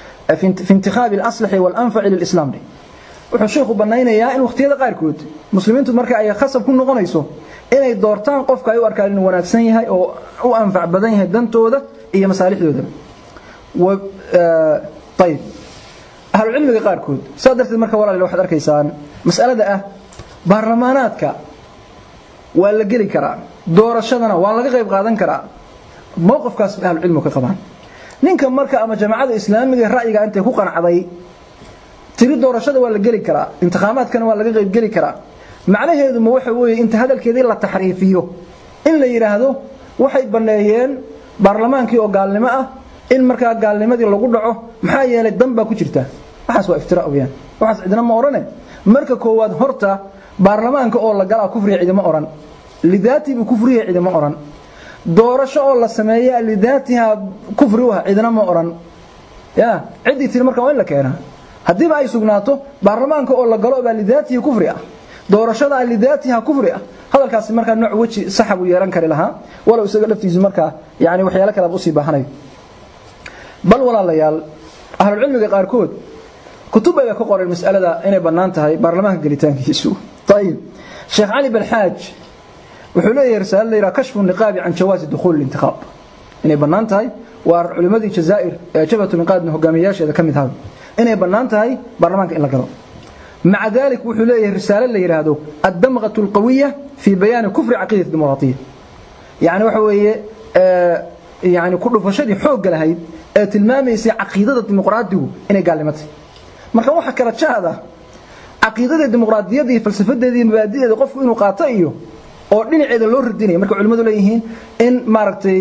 fi intikhaabi alaslaxi waalanfaci lilislam dheh wuxuu sheikhu banaynayaa in wakhtiyada qaarkood muslimiintu marka ay khasab ku noqonayso inay doortaan qofka ay u arkaan inuu wanaagsan yahay oo u anfac badan yahay dantooda iyo masaalixdoodaba ayb ahlucilmiga qaarkood saa darteed marka walaal waxaad arkaysaan mas'alada ah baarlamaanaadka waa la geli karaa doorashadana waa laga qayb qaadan karaa mowqifkaas bay ahlucilmigu ka qabaan ninka marka ama jamaacada islaamiga ra'yiga intay ku qanacday tiri doorashada waa la geli karaa intikhaabaadkana waa laga qayb geli karaa macnaheedu ma waxa weeye inta hadalkeedii la taxriifiyo in la yidhaahdo waxay banneeyeen baarlamaankii oo gaalnimo ah in markaa gaalnimadii lagu dhaco maxaa yeelay dan baa ku jirta waxaas waa iftira weyaan waxaas cidina ma odhane marka koowaad horta baarlamaanka oo la galaa kufriya cidima odhan lidaatibu kufriya cidima odhan doorasho oo la sameeya lidaatiha kufri uha cidina ma odhan ya ciddii tiri marka waa in la keenaa haddiiba ay sugnaato baarlamaanka oo la galo baa lidaatihi kufri ah doorashada lidaatiha kufri ah hadalkaasi markaa nooc weji saxa buu yeelan kari lahaa walow isaga laftiisu markaa yani waxyaalo kale usii baahanayo bal walaalayaal ahlulcilmiga qaarkood kutub bay ka qoreen mas'alada inay bannaan tahay baarlamaanka gelitaankiisu ayib sheekh cali balxaaj wuxuu leeyahay risaalo la yidhaha kashfu niqaabi can jawaazi dukhuuli lintiqaab inay bannaan tahay waa culimmadii jazaa'ir ee jabhatu linqaadna hogaamiyayaasheeda ka mid ahaa inay bannaan tahay baarlamaanka in la galo maca dalik wuxuu leeyahay risaalo la yidhaahdo addamqatu alqawiya fii bayaani kufri caqiidati dimuqraatiya yani waxa weeye yani ku dhufashadii xoogga lahayd ee tilmaamaysay caqiidada dimuqraadigu inay gaalnimatay marka waxa kala jaada caqiidada dimuqraadiyadda iyo falsafadeeda iyo mabaadi'eeda qofku inuu qaato iyo oo dhinaceeda loo radinaya marka culimmadu leeyihiin in maaragtay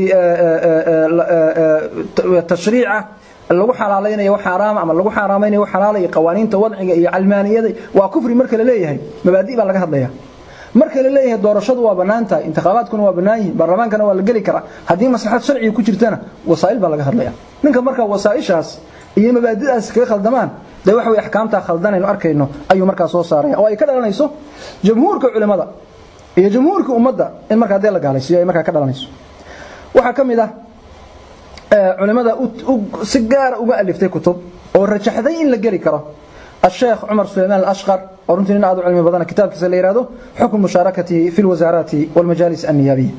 tashriica lagu xalaalaynayo wax xaraam ama lagu xaraamaynayo wax xalaal iyo qawaaniinta wadciga iyo calmaaniyada waa kufri marka la leeyahay mabaadi baa laga hadlaya marka la leeyahay doorashadu waa bannaan tahay intikhaabaadkuna waa bannaan yihiin baarlamaankana waa la geli karaa haddii maslaxad sharciga ku jirtana wasaa'il baa laga hadlaya ninka marka wasaa'ishaas iyo mabaadidaas kaga khaldamaan dee waxa weye axkaamtaa khaldanaynu arkayno ayuu markaa soo saaraya oo ay ka dhalanayso jamhuurka culimmada iyo jamhuurka ummadda in markaa dee la gaalaysiyo ay markaa ka dhalanayso waxaa ka mid ah culimada si gaara uga aliftay kutub oo rajaxday in la geli karo الشيخ عمر سليمان الأشقر ورنتي إن أدو علمي بدنا كتاب كسل يرادو حكم مشاركته في الوزارات والمجالس النيابية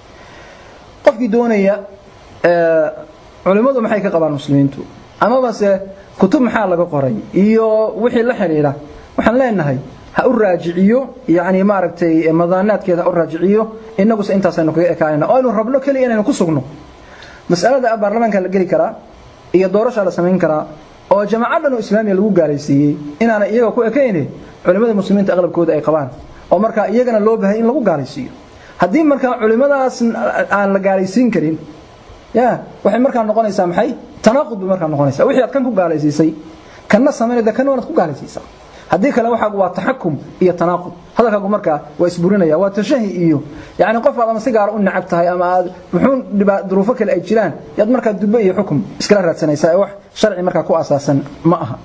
قفك دونية آه علماء ما حيك قبال المسلمين تو أما بس كتب محال لك قري إيو وحي لحريرة وحن لا إنهي هأراجعيو يعني ما ركتي مضانات كذا أراجعيو إنه بس إنت سنك كائنا أو إنه رب له كلي إنه كسرنا مسألة البرلمان كان لقي كرا هي دورش على سمين كرا oo jamaacadan oo islaamiga lagu gaalaysiiyay inaana iyaga ku ekayne culimada muslimiinta aqlabkooda ay qabaan oo marka iyagana loo baahay in lagu gaalaysiiyo haddii marka culimadaas aan la gaalaysiin karin ya waxay markaa noqonaysaa maxay tanaaqud bay markaa noqonaysaa wixii aad kan ku gaalaysiisay kanna samaynayda kanna waad ku gaalaysiisaa haddii kale waxaagu waa taxakum iyo tanaaqud hadalkaagu markaa waa isburinaya waa tashahi iyo yani qof aad ama si gaara u nacab tahay ama aad muxuun duruufo kale ay jiraan yaad markaa dubbe iyo xukum iskala raadsanaysaa ee wax sharci markaa ku asaasan ma aha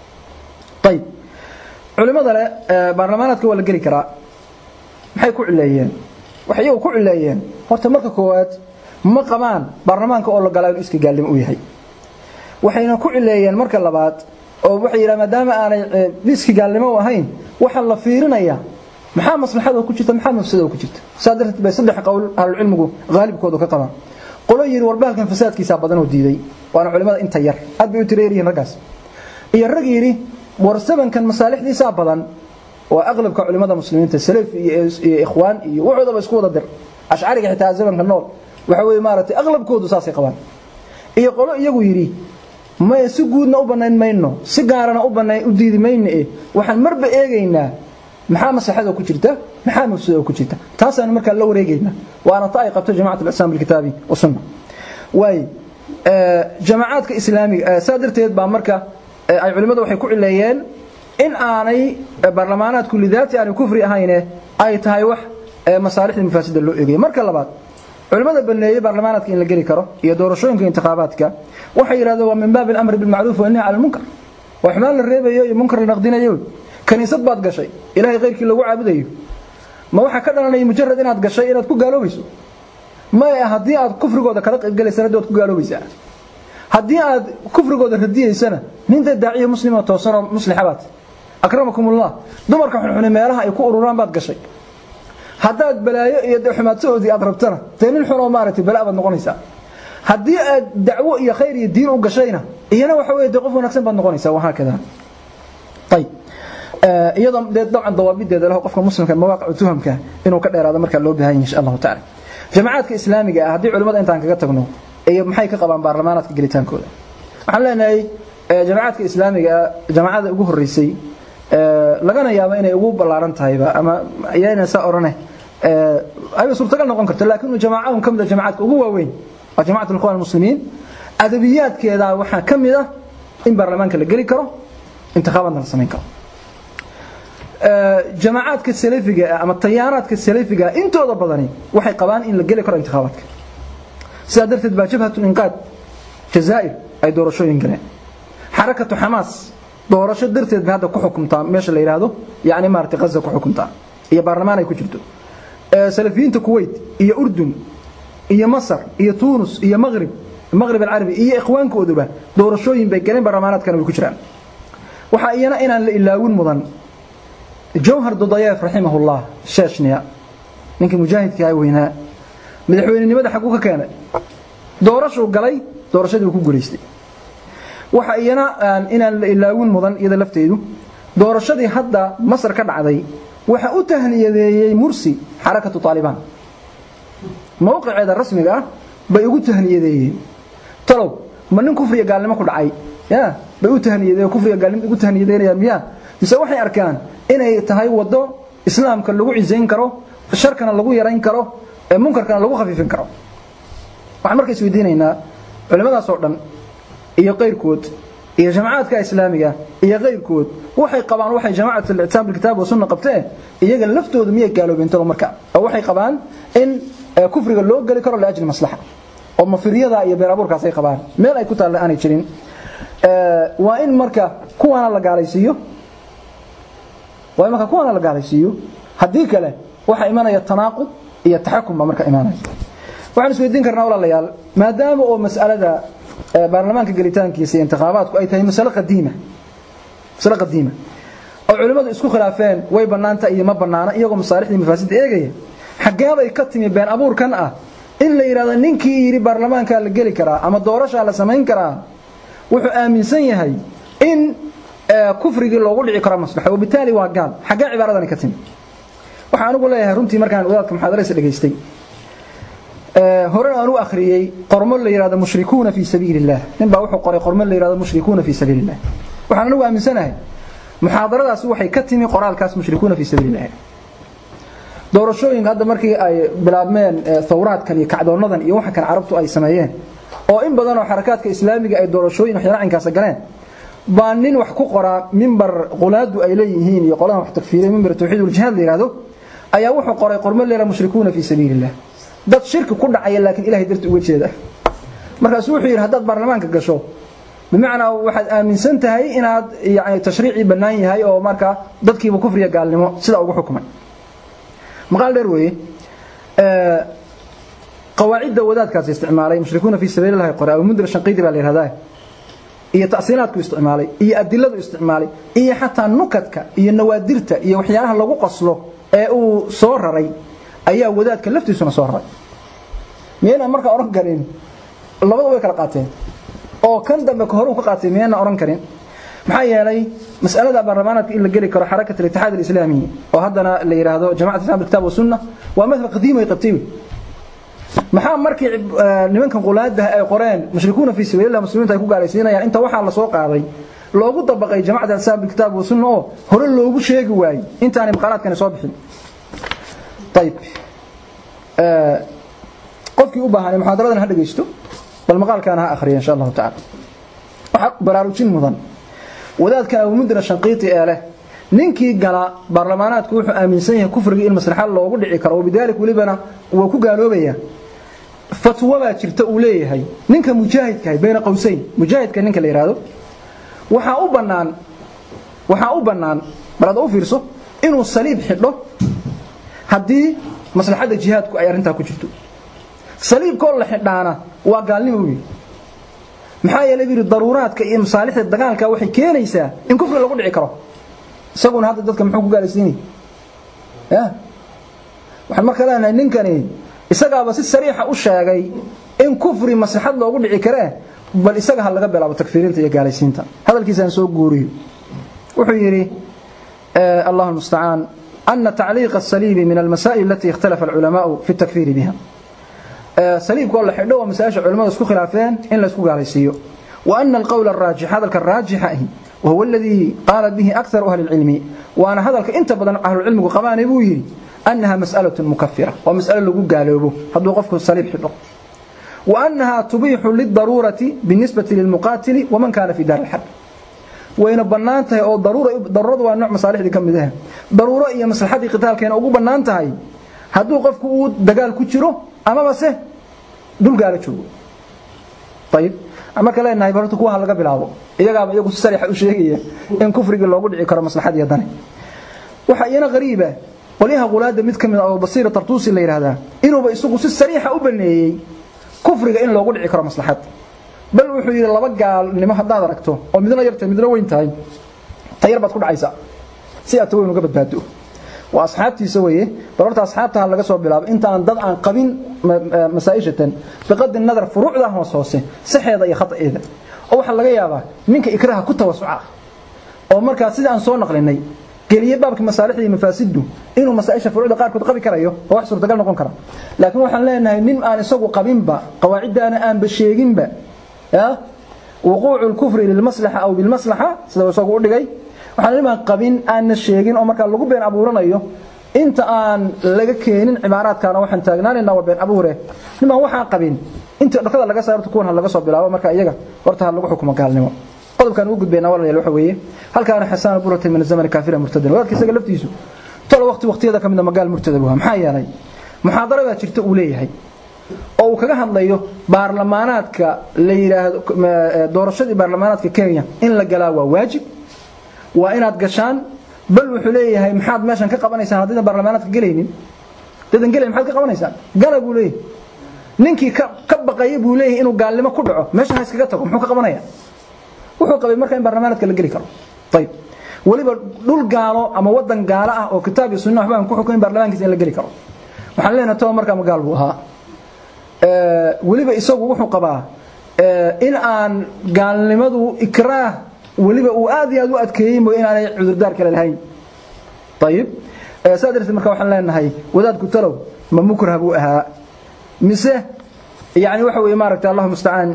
ayib culimada le baarlamaanaadka waa la geli karaa maxay ku cileeyeen waxay iyagu ku cileeyeen horta marka koowaad ma qabaan baarlamaanka oo la galaa inuu iska gaalnimo u yahay waxayna ku cileeyeen marka labaad oo waxay yidhaha maadaama aanay iski gaalnimo u ahayn waxaa la fiirinayaa maxaa maslaxada ku jirta maxaa mafsada ku jirta saa darteed bay saddex qowl ahlulcilmigu haalibkoodu ka qabaan qolo yidhi warbaalkan fasaadkiisaa badan oo diiday waana culimada inta yar aad bay u tireeryihiin raggaas iyo rag yidhi war sabankan masaalixdiisaa badan waa aqlabka culimada muslimiinta salaf iyo ikhwaan iyo waxoodaba isku wada dir ashcariga xitaa zamanka nool waxa weeye maaragtay aqlabkoodu saasay qabaan iyo qolo iyagu yidhi may si guudna u banayn mayno si gaarana u banayn u diidi mayno eh waxaan marba eegaynaa maxaa maslaxada ku jirta maxaa mafsada ku jirta taasaan markaa la wareegaynaa waana ta ay qabto jamacat al-islam bil kitaabi wa sunna way jamaacadka islaamiga saa darteed baa marka ay culimadu waxay ku cileeyeen in aanay baarlamaanaadku lidaati aanay kufri ahayne ay tahay wax masaalixda mafaasida loo eegaya marka labaad culimada baneeyay baarlamaanaadka in la geli karo iyo doorashooyinka intikhaabaadka waxay yiraahdeen waa min baab al-amr bil ma'ruf wa nahy 'ala al-munkar wa ihmal reebayo iyo munkar la naqdinayo kaniisad baad gashay ilaahay qeyrkii lagu caabudayo ma waxa ka dhalanaya mujarrad inaad gashay inaad ku gaaloobayso ma haddii aad kufrigooda kala qayb galaysana waad ku gaaloobaysaa haddii aad kufrigooda radiyeysana ninta daaciya muslima toosan oo muslixa baad akramakumullah dumarka xunxuni meelaha ay ku ururaan baad gashay haddaad balaayo iyo xumaadsadoodii aad rabtana dee nin xun oo maaragtay balaa baad noqonaysaa haddii aad dacwo iyo khayr iyo diin u gashayna iyana waxa weeye dee qof wanaagsan baad noqonaysaa wahaa kada ayib iyadoo dee dabcan dawaabideeda leh qofka muslimka mawaaqicu tuhamka inuu ka dheeraado markaa loo baahan yahay insha allahu tacaala jamacaadka islaamiga ah haddii culimmada intaan kaga tagno iyo maxay ka qabaan baarlamaanaadka gelitaankooda waxaan leenahay jamacaadka islaamiga ah jamaacada ugu horreysay lagana yaabo inay ugu ballaaran tahayba ama ayayna saa orane ayba suurtagal noqon karto laakiin jamaacadun ka mid a jamacaadka ugu waaweyn waa jamacat alikhwan almuslimiin adabiyaadkeeda waxaa ka mid ah in baarlamaanka la geli karo intikhaabaadna la samayn karo jamacaadka salafiga ama tayaaraadka salafiga intooda badani waxay qabaan in la geli karo intikhaabaadka sidaa darteed baa jabhatu inqaad jazaa'ir ay doorashooyin galeen xarakatu xamaas doorasho darteed bay hadda ku xukumtaa meesha la yidhaahdo yacni maaragtay ghaza ku xukumtaa iyo baarlamaan ay ku jirto salafiyiinta kuwait iyo urdun iyo masar iyo tuunus iyo maghrib maghrib alcarabi iyo ikhwaankooduba doorashooyin bay galeen baarlamaanaadkana way ku jiraan waxaa iyana inaan la ilaawin mudan jawhar dodayeef raximahullah sheeshniya ninkii mujaahidka weynaa madaxweynenimada xaguu ka keenay doorashuu galay doorashadii uu ku guulaystay waxa iyana inaan la ilaawin mudan iyada lafteedu doorashadii hadda masar ka dhacday waxa u tahniyadeeyey mursi xarakatu taalibaan mowqiceeda rasmiga ah bay ugu tahniyadeeyeen talow ma nin kufriya gaalnimo ku dhacay ya bay u tahniyadeeyeen kufriya gaalnimo ugu tahniyadeynayaan miyaa mise waxay arkaan inay tahay wado islaamka lagu cisayn karo sharkana lagu yarayn karo ee munkarkana lagu khafiifin karo waxaan marka isweydiinaynaa culimadaas oo dhan iyo qayrkood iyo jamacaadka islaamiga iyo qayrkood waxay qabaan waxay jamacat al-i'tisaam bil kitaab wa sunna qabteen iyaga laftooda miyay gaaloobeen talo marka oo waxay qabaan in kufriga loo gali karo laajli maslaxa oo mafiriyada iyo been abuurkaas ay qabaan meel ay ku taalla aanay jirin waa in marka kuwaana la gaalaysiiyo waa in marka kuwaana la gaalaysiiyo haddii kale waxa imanaya tanaaqud iyo taxakum baa marka imanaya waxaan isweydiin karnaa walaalayaal maadaama oo mas'alada baarlamaanka gelitaankiisa iyo intikhaabaadku ay tahay masalo qadiima masalo qadiima oo culimmadu isku khilaafeen way bannaanta iyo ma bannaana iyagoo masaalixdii mafaasidda eegaya xaggeebay ka timi been abuurkan ah in la yidhahdo ninkii yidhi baarlamaankaa la geli karaa ama doorashaa la samayn karaa wuxuu aaminsan yahay in kufrigii loogu dhici karo maslaxo wabitaali waa gaal xaggee cibaaradani ka timi waxaan anigu leeyahay runtii markaan wadaadka muxaadaraysa dhegaystay horena aan u akhriyey qormo la yidhahdo mushrikuuna fii sabiili illah nin baa wuxuu qoray qormo la yidhahdo mushrikuuna fii sabiili illah waxaan anigu aaminsanahay muxaadaradaasi waxay ka timi qoraalkaas mushrikuuna fii sabiili illah doorashooyinka hadda markii ay bilaabmeen thawraadkan iyo kacdoonadan iyo waxa kan carabtu ay sameeyeen oo in badan oo xarakaadka islaamiga ay doorashooyin waxyaala cinkaasa galeen baa nin wax ku qoraa mimbar qulaadu ay leeyihiin iyo qoladan wax takfiiriya mimbar tawxiid wal jihaad la yiraahdo ayaa wuxuu qoray qormo leela mushrikuuna fi sabiilillah dad shirki ku dhacaya laakiin ilaahay darti uga jeeda markaas wuxuu yiri haddaad baarlamaanka gasho bimacnaa waxaad aaminsan tahay inaad yani tashriicii bannaan yahay oo markaa dadkiiba kufriya gaalnimo sida ugu xukumay maqaal dheer weeye qawaacidda wadaadkaas isticmaalay mushrikuuna fi sabiilillahi qore abu mudr shanqiidi baa la yihahdaa iyo ta'siinaadku isticmaalay iyo adiladu isticmaalay iyo xataa nukadka iyo nawaadirta iyo waxyaalaha lagu qoslo ee uu soo raray ayaa wadaadka laftiisuna soo raray miyayna markaa odhan karin labada way kala qaateen oo kan dambe ka hore uu ka qaatay miyayna odhan karin maxaa yeelay mas'alada baarlamaanaadka in la geli karo xarakat al-ittixaad al-islaami oo haddana la yiraahdo jamacat islam bil kitab wa sunna waa madhab qadiim ay qabtay maxaa markii nimankan qulaada ay qoreen mushrikuuna fi sabiilillah muslimiinta ay ku gaalaysiinayaan inta waxaa la soo qaaday loogu dabaqay jamacada islam bil kitab wa sunna oo hore loogu sheegi waayay intaanay maqaalaadkani soo bixin طيب qofkii u baahan muxaadaradan ha dhageysto bal maqaalkan ha akhriyo insha Allah ta'ala waxa baraarujin mudan wadaadka Abu Mudra Shanqiiti ee leh ninkii gala baarlamaanaadku wuxuu aaminsan yahay kufriga in maslaxa loogu dhici karo wabidalik walibana uu ku gaaloobaya fatwa baa jirta uu leeyahay ninka mujaahidka ah bayna qowsayn mujaahidka ninka la yiraahdo waxa u banaan waxa u banaan barada u fiirso inuu saliib xidho haddii maslaxada jihaadku ay arintaa ku jirto saliibkoo la xidhaana waa gaalnimo weey maxaa yeelay yiri daruuraadka iyo masaalixda dagaalka waxay keenaysaa in kufri lagu dhici karo isaguna hadda dadka muxuu ku gaalaysiinay ya waxaan marka leenahay ninkani isagaaba si sariixa u sheegay in kufri maslaxad loogu dhici karee bal isaga ha laga bilaabo takfiirinta iyo gaalaysiinta hadalkiisaan soo guuriyo wuxuu yidhi allahu mustacaan أن تعليق الصليب من المسائل التي اختلف العلماء في التكفير بها صليب كل حدو مسائل العلماء اسكو خلافين إن لا اسكو غاليسيو وأن القول الراجح هذا الراجح وهو الذي قال به أكثر أهل العلم وأنا هذا انت بدن أهل العلم وقبان بوي أنها مسألة مكفرة ومسألة لقو قالوا هذا وقفك الصليب حدو وأنها تبيح للضرورة بالنسبة للمقاتل ومن كان في دار الحرب wayna bannaan tahay oo daruura daruuradu waa nooc masaalixdii ka mid ah daruuro iyo maslaxadii qitaalkeena ugu bannaan tahay hadduu qofku uu dagaal ku jiro amaba se dul gaala joogo ayib marka leenahay barta kuwa laga bilaabo iyagaaba iyagu si sariixa u sheegaya in kufrigii loogu dhici karo maslaxadii dani waxa iyana qariiba qolyaha qulaada mid kamid ah oo basiira tartuusi la yiraahdaa inuuba isagu si sariixa u baneeyay kufriga in loogu dhici karo maslaxad bal wuxuu yiri laba gaalnimo hadaad aragto oo midna yartay midna weyn tahay tayar baad ku dhacaysa si aad weyn uga badbaado waa asxaabtiisa weeye barorta asxaabta laga soo bilaabo inta aan dad aan qabin masaa'ishatan biqad nadar furuucda hoos hoose saxeeda iyo khataeeda oo waxa laga yaabaa ninka ikraha ku tawasuca oo markaa sida aan soo naqlinay geliye baabka masaalixda iyo mafaasidu inuu masaa'isha furuucda qaar kood qabi karayo oo wax suurtagal noqon kara laakiin waxaan leenahay nin aan isagu qabinba qawaacidana aan ba sheeginba يا وقوع الكفر للمصلحة أو بالمصلحة سيدا وسوق أدقي waxaan niman qabin aan sheegin oo marka lagu been abuuranayo inta aan laga keenin cibaaraadkana waxaan taagnaanayna waa been abuure niman waxaan qabin inta dhaqada laga saarto kuwan laga soo bilaabo marka iyaga horta lagu xukumo gaalnimo qodobkan uu gudbeena walaal waxa weeye halkaan xasaan burata min zaman kaafira murtada walaal isaga laftiisu tolo waqti waqtiyada kamid magaal murtada waa maxaa yeelay muxaadarada jirta uu leeyahay oo uu kaga hadlayo baarlamaanaadka la yiraahdo doorashadii baarlamaanaadka Kenya in la galaa waa waajib waa inaad gashaan bal wuxuu leeyahay maxaad meeshan ka qabanaysaan haddii baarlamaanaadka galaynin dadan galay maxaad ka qabanaysaan gala buu leeyahay ninkii ka ka baqaya buu leeyahay inuu gaalnimo ku dhaco meesha ha iskaga tago muxuu ka qabanaya wuxuu qabay marka in barnaamijka la geli karo ayib waliba dhul gaalo ama wadan gaalo ah oo kitaab iyo sunna waxbaan ku xukumin barnaamijkiisa in la geli karo waxaan leenahay toba markaa magaal buu ahaa weliba isagu wuxuu qabaa in aan gaalnimadu ikraah weliba uu aad iyo aad u adkeeyey mooy inaanay cudurdaar kale lahayn ayib saa darteed marka waxaan leenahay wadaadku talow ma mukrah buu ahaa mise yani waxa weeye maaragtay allahu mustacaan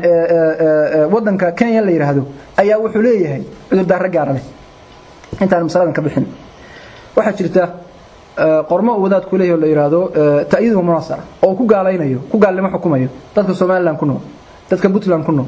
wadanka kenya la yidhaahdo ayaa wuxuu leeyahay cudurdaaro gaara leh intaan masaladan ka bixin waxaa jirta qormo uu wadaadku leeyahay oo la yidhaahdo ta'yiidu munasara oo ku gaalaynayo ku gaalnimo xukumayo dadka somaliland ku nool dadka puntland ku nool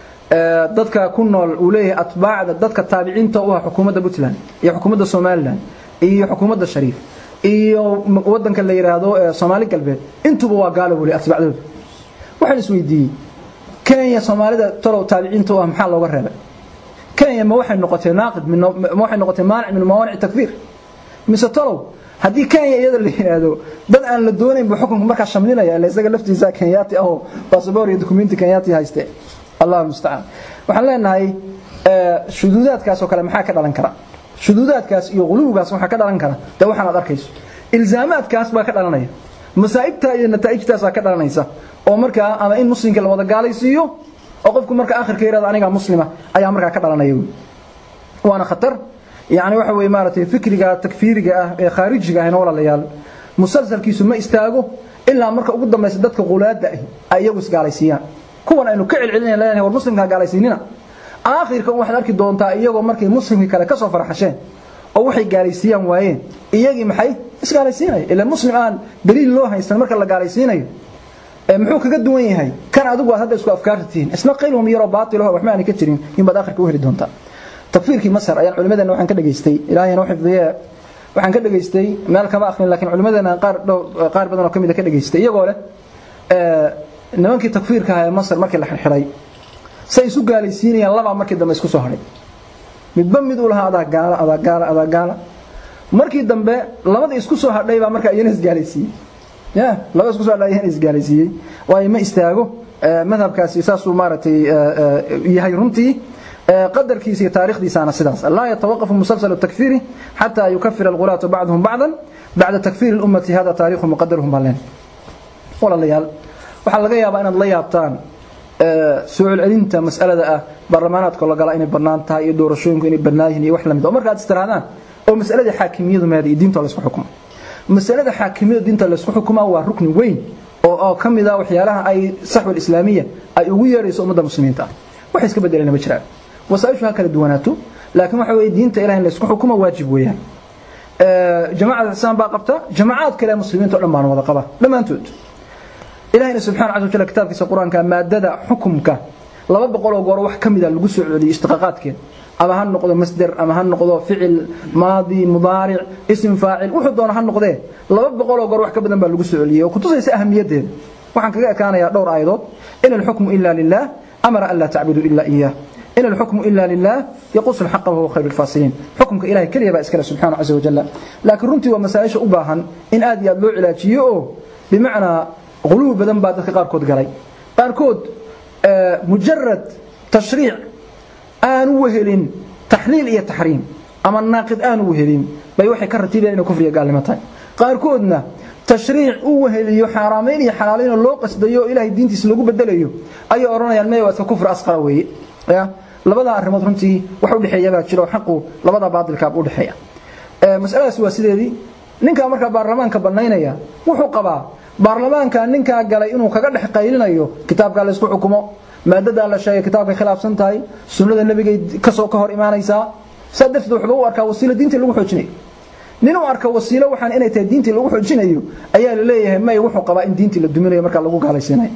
dadka ku nool uu leeyahay atbaacda dadka taabiciinta u ah xukuumadda puntland iyo xukuumadda somaliland iyo xukuumadda shariif iyo wadanka la yidhaahdo soomaali galbeed intuba waa gaalo weli atbaacdooda waxaan isweydiiyey kenya soomaalida talow taabiciinta u ah maxaa looga reebay kenya ma waxay noqotay naaqid ma waxay noqotay maanic min mawaanic takfiir mise talow haddii kenya iyada la yidhaahdo dad aan la doonayn buu xukunka markaa shamlinaya ila isaga laftiisa kenyaati ahoo basaboor iyo dukumenti kenyaati hayste allahu mustacaan waxaan leenahay shuduudaadkaas oo kale maxaa ka dhalan kara shuduudaadkaas iyo quluwgaas waxaa ka dhalan kara dee waxaan aad arkayso ilzaamaadkaas baa ka dhalanaya masaa'ibta iyo nataa'ijtaasaa ka dhalanaysa oo markaa ama in muslimka la wada gaalaysiiyo oo qofku marka akhirka yidhahdo anigaa muslima ayaa markaa ka dhalanaya waana khatar yani waxa weeye maaragtay fikriga takfiiriga ah ee khaarijiga ahna walaalayaal musalsalkiisu ma istaago ilaa marka ugu dambaysa dadka qulaada ahi ay iyagu isgaalaysiiyaan kuwan aynu ka celcelinayna leenahay war muslimkaa gaalaysiinina aakhirka waxaad arki doontaa iyagoo markay muslimkii kale ka soo farxasheen oo waxay gaalaysiiyaan waayeen iyagii maxay isgaalaysiinaya ila muslim aan daliil loo haysan marka la gaalaysiinayo muxuu kaga duwan yahay kan adigu aad hadda isku afkaarta tihiin isna qaylhum yaroo baatilaho waxba aanay ka jirin inbaad akhirka u heli doontaa takfiirkii masar ayaan culimadeena waxaan ka dhageystay ilaahayna u xifdiye waxaan ka dhageystay meel kama akhrin laakiin culimadeena qaar dhow qaar badan oo ka mid a ka dhageystay iyagoo leh nimankii takfiirka ahaa ee masar markii la xirxiray say isu gaalaysiinayaan labaa markii dambe isku soo hadhay midba mid uu lahaa adaa gaala adaa gaala adaa gaala markii dambe labadii isku soo hadhay baa markaa iyana isgaalaysiiyey ya laba isku soo hadhay iyana isgaalaysiiyey waayo ma istaago madhabkaasi saasuu maaragtay yahay runtii qadarkiisa iyo taariikhdiisaana sidaas laa yatawaqafu musalsal takfiiri xataa yukafira alghulaatu bacduhum bacdan bacda takfiiri lummati hada taariikhu muqadaruhum baa leen walaalayaal waxaa laga yaabaa inaad la yaabtaan soo celcelinta mas'alada ah baarlamaanaadka la gala inay bannaan tahay iyo doorashooyinku inay bannaan yihiin iyo wax lamid oo marka aad istiraadaan oo mas'alada xaakimiyadu maada iyo diinta laysku xukumo mas'alada xaakimiyadu diinta laysku xukumaa waa rukni weyn oo oo ka mid ah waxyaalaha ay saxwal islaamiya ay ugu yeerayso ummadda muslimiinta ah waxay iska bedelayna ma jiraan wasaaishu ha kala duwanaato laakiin waxa weeye diinta ilaah in laysku xukumo waajib weeyaan jamaacada islaan baa qabta jamacaad kale muslimiinta o dhan baan wada qaba dhammaantood ilahina subxana casa wajal kitaabkiisa qur-aanka maadada xukumka laba boqoloo goor wax ka mida lagu soo celiyey ishtiqaaqaadkeed ama ha noqdo masder ama ha noqdo ficil maadi mudaaric ism faacil wuxuu doona ha noqdee laba boqoloo goor wax ka badan baa lagu soo celiyey oo kutusaysa ahamiyadeeda waxaan kaga ekaanayaa dhowr aayadood in alxukmu ila lilah amara an laa tacbuduu ila iyah in alxukmu ila lilah yaqusu alxaqa wahuwa khayru lfaasiliin xukumka ilahay keliya baa iskale subxana casa wajal laakiin runtii waa masaa-isha u baahan in aad iyo aad loo cilaajiyo oo bimacnaa quluub badan baa dadka qaarkood galay qaarkood mujarad tashriic aanu wehelin taxliil iyo taxriim ama naaqid aanu wehelin bay waxay ka ratiibayaan inay kufriga gaalnimo tahay qaarkoodna tashriic u weheliyo xaaraamayn iyo xalaalaynoo loo qasdayo oo ilaahay diintiisa lagu bedelayo ayay odhanayaan maya waa iska kufri asqara weeye ya labadaa arrimood runtii wax u dhexeeya baa jiro xaqu labadaa baadilkaaba u dhexeeya masaladaas waa sideedii ninkaa markaa baarlamaanka bannaynaya wuxuu qabaa baarlamaanka ninkaa galay inuu kaga dhex qaylinayo kitaabkaa laysku xukumo maadadaa la sheegay kitaabkay khilaafsan tahay sunnada nebigay kasoo ka hor imaanaysaa saa darteed wuxuu u arkaa wasiilo diintii lagu xoojinayo nin uu arka wasiilo waxaan inay tahay diintii lagu xoojinayo ayaa la leeyahay may wuxuu qabaa in diintii la duminayo markaa lagu gaalaysiinayo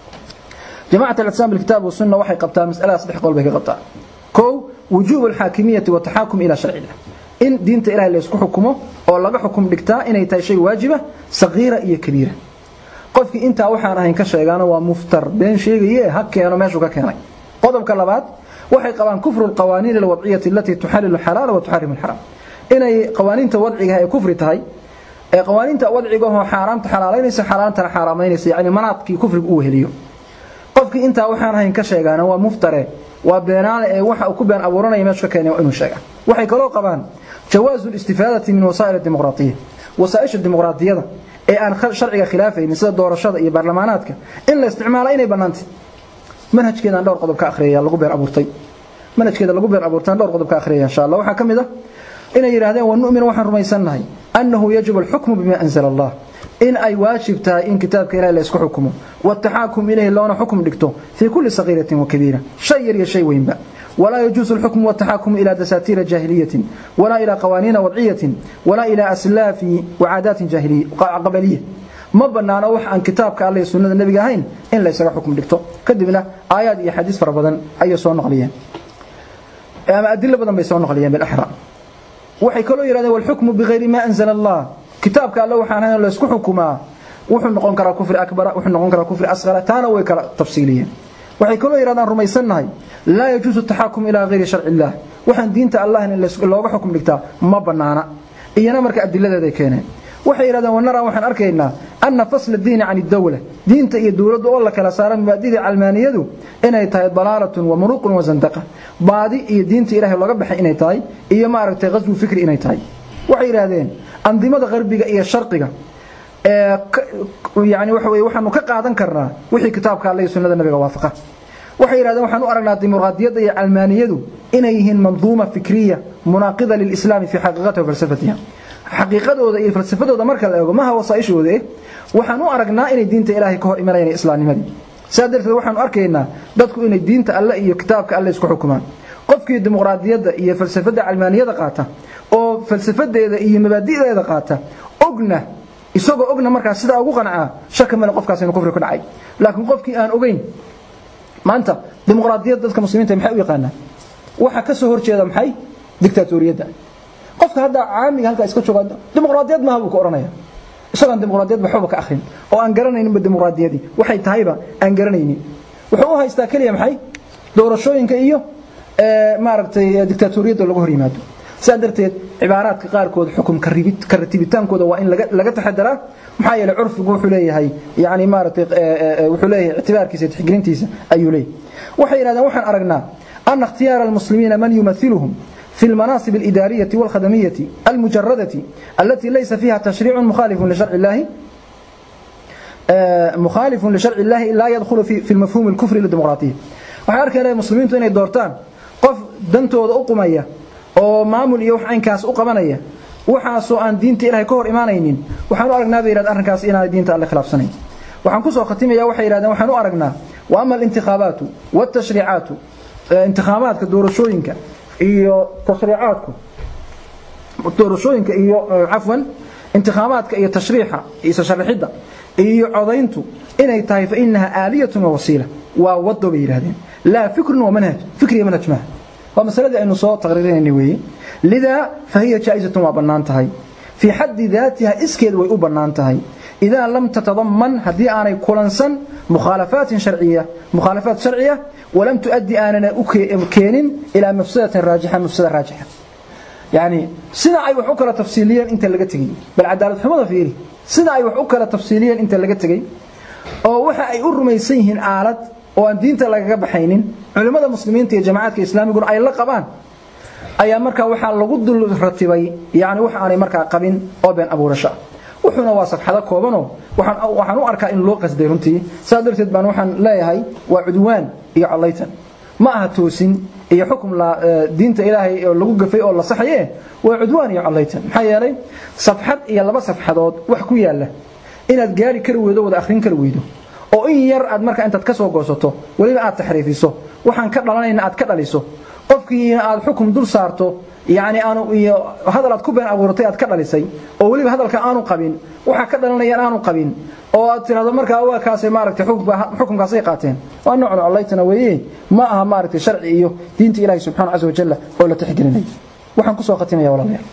جماعة الإسلام بالكتاب والسنة وحي قبتها مسألة صدح قول بك قبتها كو وجوب الحاكمية والتحاكم إلى شرع الله إن دينت إله اللي يسكو حكمه أو لغا حكم دكتا إن يتاي شيء واجبة صغيرة إيا كبيرة قفك إنت وحان راهين كشيغانا ومفتر بين شيء إيه هكي أنا ماشو كاكيني قضب كلابات وحي قوان كفر القوانين الوضعية التي تحلل الحلال وتحرم الحرام إن قوانين توضعها هي كفر تهي ee qawaaniinta wadciga oo xaaraamta xalaalaynaysa xaaraantana xaaraamaynaysa yani manaadkii kufriga uu heliyo qofkii intaa waxaan ahayn ka sheegaana waa muftare waa beenaale ee waxa uu ku been abuuranaya meesha ka keenay waa inuu sheega waxay kaloo qabaan jawaazu الاستifaadati min wasaa'il الdimuqraatiya wasaaisha dimuqraadiyada ee aan sharciga khilaafaynin sida doorashada iyo baarlamaanaadka in la isticmaalo inay bannaantay manhajkeedaan dhowr qodob ka akhriyaya lagu been abuurtay manhajkeeda lagu been abuurtaan dhowr qodob ka akhriyaya insha Allah waxa kamid ah inay yiraahdeen wa nu'minu waxaan rumaysannahay annahu yajibu al-hukmu bima anzala Allah in ay waajib tahay in kitaabka ilaahay la isku xukumo والتحاكم إليه لون حكم دكتو في كل صغيرة وكبيرة شيء يا شيء وينبا ولا يجوز الحكم والتحاكم إلى دساتير جاهلية ولا إلى قوانين وضعية ولا إلى أسلاف وعادات جاهلية قبلية ما بنانا وح عن كتابك الله سنة النبي هين إن ليس حكم دكتو كدبنا آيات يا حديث فربضا أي سوى نقليا أما أدلة بدن بيسوى نقليا بالأحرى وحي كله يراد والحكم بغير ما أنزل الله كتابك الله وحانا لا يسكو حكما wuxuu noqon karaa kufri akbar wuxuu noqon karaa kufri asghar taana way kala tafsiiliyeen waxay kaloo yiraahdaan rumaysanahay la yajuzu tahakum ila ghayri shar'i allah waxaan diinta allah in looga xukum dhigtaa ma banaana iyana marka adiladeeda ay keeneen waxay yiraahdaan wanara waxaan arkaynaa anna fasl ad-din 'an ad-dawla diinta iyo dawladda oo la kala saaran mabaadida calmaaniyadu inay tahay dalaalatun wa muruqun wa zandaqa baadi iyo diinta ilaahay looga baxay inay tahay iyo maaragtay qasbu fikri inay tahay waxay yiraahdeen andimada qarbiga iyo sharqiga yani waxa weeye waxaanu ka qaadan karnaa wixii kitaabka alle iyo sunnada nabiga waafaqa waxay yidhahdeen waxaan u aragnaa dimuqraadiyadda iyo calmaaniyadu inay yihiin manduuma fikriya munaaqida lilislaami fii xaqiiqatiha wa falsafatiha xaqiiqadooda iyo falsafadooda marka la eego maha wasaa'ishooda eh waxaan u aragnaa inay diinta ilaahay ka hor imanayaan islaamnimadii sidaa darteed waxaanu arkaynaa dadku inay diinta alle iyo kitaabka alle isku xukumaan qofkii dimuqraadiyadda iyo falsafadda calmaaniyada qaata oo falsafadeeda iyo mabaadi'deeda qaata ogna isagoo ogna markaa sidaa ugu qancaa shaka male qofkaas inuu kufri ku dhacay laakiin qofkii aan ogeyn maanta dimuqraadiyadda dadka muslimiinta maxay u yaqaanaan waxa ka soo horjeeda maxay dictatoriyadda qofka hadda caamiga halkaa iska jooga dimuqraadiyad maaha buu ku oranaya isagoon dimuqraadiyad waxba ka akhrin oo aan garanayninba dimuqraadiyadii waxay tahayba aan garanaynin wuxuu u haystaa keliya maxay doorashooyinka iyo maaragtay dictatoriyadda lagu hor yimaado sidaa darteed cibaaraadka qaarkood xukum ka ratibitaankooda waa in laga taxadaraa maxaa yeelay curfigu wuxuu leeyahay yani maaragtay wuxuu leeyahay ictibaarkiisa tixgelintiisa ayuu leeyahay waxay yidhahdeen waxaan aragnaa ana ikhtiyaara almuslimiina man yumathiluhum في المناصب الإدارية والخدمية المجردة التي ليس فيها تشريع مخالف لشرع الله مخالف لشرع الله لا يدخل في في المفهوم الكفري للديمقراطية waxay arkayna muslimiintu inay doortaan qof dantooda u qumaya oo maamul iyo wax aynkaas u qabanaya waxaasoo aan diinta ilaahay ka hor imaanaynin waxaan u aragnaa bay yidhahdeen arrinkaas inaanay diinta alle khilaafsanayn waxaan kusoo khatimaya waxay yidhahdeen waxaan u aragnaa wa ama alintixaabaatu waltashriicaatu intikhaabaadka doorashooyinka iyo tashriicaadku doorashooyinka iyo cafwan intikhaabaadka iyo tashriixa isa sharixidda iyo codayntu inay tahay fa inaha aaliyatun wa wasiila waa wado bay yidhahdeen laa fikrun wa manhaj fikriya manhaj maaha waa masaladii aynu soo taqriirinayna weeye lidaa fahiya jaa'izatun waa bannaan tahay fii xaddi daatiha iskeed way u bannaan tahay idaa lam tatadaman haddii aanay kulansan mukhaalafaatin sharciya mukhaalafaat sharciya walam tuaddi aanana u keenin ilaa mafsadatin raajixa mafsada raajixa yani sida ay wax u kala tafsiiliyeen inta laga tegey bal cadaalad xumada fiiri sida ay wax u kala tafsiiliyeen inta laga tegey oo waxa ay u rumaysan yihiin aalad oo aan diinta lagaga baxaynin culimmada muslimiinta iyo jamaacadka islaamiguna ay la qabaan ayaa markaa waxaa lagu dul ratibay yani wax aanay markaa qabin oo been abuurasho ah wuxuuna waa safxado koobanoo waxaan u arkaa in loo qasday runtii saa darteed baan waxaan leeyahay waa cudwaan iyo collaytan ma aha toosin iyo xukum diinta ilaahay oo lagu gafay oo la saxaye waa cudwaan iyo collaytan maxaa yeelay safxad iyo laba safxadood wax ku yaala inaad gaari kari weydo wada akhrin kari weydo oo in yar aad markaa intaad ka soo goosato weliba aad taxriifiso waxaan ka dhalanayna aad ka dhaliso qofkiina aad xukum dul saarto yani aanu iyo hadal aad ku been abuuratay aad ka dhalisay oo weliba hadalka aanu qabin waxa ka dhalanaya aanu qabin oo aad tirahdo markaa waa kaasay maaragtay xukunkaasay qaateen waa nooc collaytana weeye ma aha maaragtay sharci iyo diinta ilaahi subxaana casa wajalla oo la tixgelinay waxaan kusoo khatimaya walaalayaal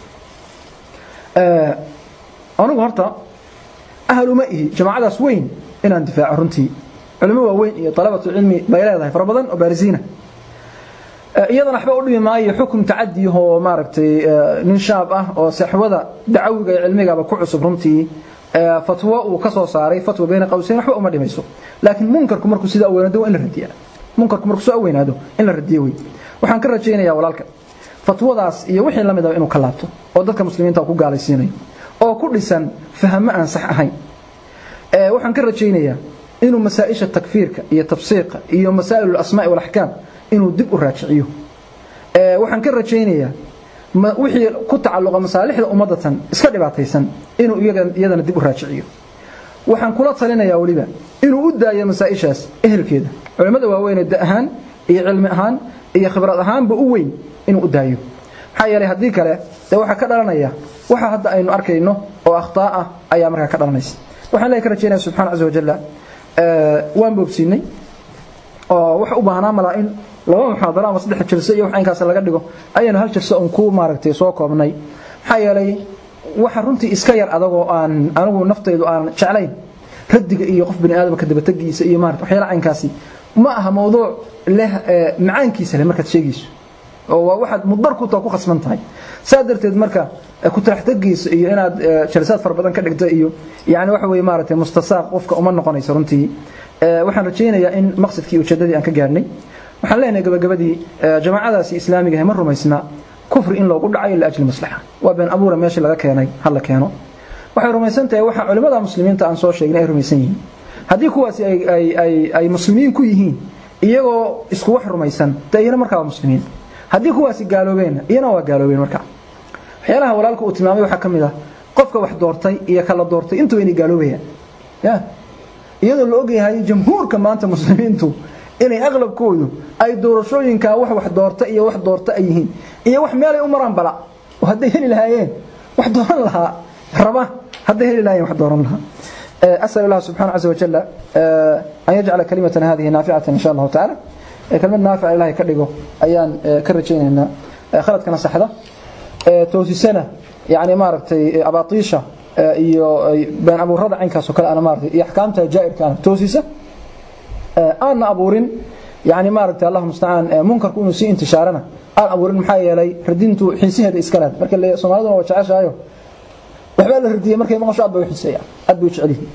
anigu horta ahlu ma ihi jamaacadaas weyn inaan difaaco runtii culimo waaweyn iyo talabatu cilmi bay leedahay fara badan oo baarisiina iyadana waxba u dhimi maayo xukum tacadi oo maaragtay nin shaab ah oo saxwada dacawiga iyo cilmigaba ku cusub runtii fatwo uu ka soo saaray fatwa bayna qawsayn waxba uma dhimayso laakiin munkarku markuu sida aweynaado in la radiyaa munkarku markuu soo aweynaado in la radiyo wey waxaan ka rajaynayaa walaalka fatwadaas iyo wixii la mid ah inuu ka laabto oo dadka muslimiinta ku gaalaysiinayo oo ku dhisan fahmo aan sax ahayn waxaan ka rajaynayaa inuu masaa-isha takfiirka iyo tafsiiqa iyo masaa'il alasmaa'i walaxkaam inuu dib u raajiciyo waxaan ka rajaynayaa wixii ku tacalluqa masaalixda ummadatan iska dhibaataysan inuu iyadana dib u raajiciyo waxaan kula talinayaa weliba inuu u daayo masaa-ishaas ehelkeeda culimmada waaweynee da ahaan iyo cilmi ahaan iyo khibrad ahaanba u weyn inuu u daayo maxaa yeelay haddii kale dee waxaa ka dhalanaya waxa hadda aynu arkayno oo akhtaa ah ayaa markaa ka dhalanaysa waxaan leeyahay ka rajaynaya subxana caza wajalla waan boobsiinay oo waxa u baahnaa malaa in laba muxaadaro ama saddex jalso iyo wax inkaas laga dhigo ayaynu hal jalso un ku maaragtay soo koobnay maxaa yeelay waxa runtii iska yar adagoo aan anigu naftaydu aan jeclayn radiga iyo qof bini aadamka dabatagiisa iyo maarata waxyaala caynkaasi ma aha mawduuc leh macaankiisa leh markaad sheegayso oo waa waxaad mudar ku taa ku khasban tahay saa darteed marka ku taraxtagiisa iyo inaad jalsaad fara badan ka dhigta iyo yani waxa weeye maaragtay mustasaaq qofka uma noqonayso runtii waxaan rajaynayaa in maqsadkii ujeedadii aan ka gaarnay waxaan leenahay gabagabadii jamaacadaasi islaamiga ma rumaysna kufri in loogu dhacayo liajli maslaxa waa been abuura meeshii laga keenay hala keeno waxay rumaysan tahay waxa culimmada muslimiinta aan soo sheegnay ay rumaysan yihiin haddii kuwaasi ay muslimiin ku yihiin iyagoo isku wax rumaysan dee iyana markaa waa muslimiin haddii kuwaasi gaaloobeenna iyana waa gaaloobeen markaa waxyaalaha walaalka uu tilmaamay waxaa ka mid ah qofka wax doortay iyo kala doortay intuba inay gaaloobayaan ya iyadoo la ogyahay jamhuurka maanta muslimiintu inay aqlabkoodu ay doorashooyinkaa wax wax doorta iyo wax doorta ay yihiin iyo wax meelay u maraan bala oo hadday heli lahaayeen wax dooran lahaa raba hadday heli lahaayeen wax dooran lahaa أسأل الله سبحانه عز وجل أن يجعل كلمتنا هذه نافعة إن شاء الله تعالى كلمة نافعة إلهي كرقه أيان كرجين إن خلت كنا صحدة توسي سنة يعني ما ربتي أباطيشة iyo been abuurada caynkaas oo kale ana maartay iyo ahkaamta jaa'irka ah toosisa aan abuurin yani maartay allah musta'an munkarku inuu si intishaarana aan abuurin maxaa yeelay radintu xiisiheeda iska leed marka la Soomaalidu waa jeceshayo waxba la radiyay markay maqasho aad bay xiiseeyaan aad bay jecel yihiin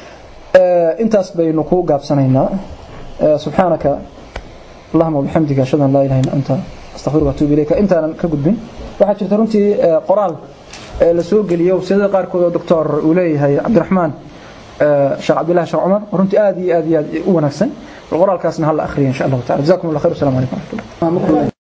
ee intaas baynu ku gaabsanaynaa subhanaka اللهم وبحمدك اشهد ان لا اله الا انت استغفرك واتوب اليك انت ka gudbin waxa jirta runtii qoraal la soo geliyo sida qaarkood oo doctor uu leeyahay Cabdiraxmaan Sheekh Cabdullah Sheekh Umar runtii aad iyo aad u wanaagsan qoraalkaasna hal akhriyo insha Allah ta'ala jazakumullahu khayr assalamu alaykum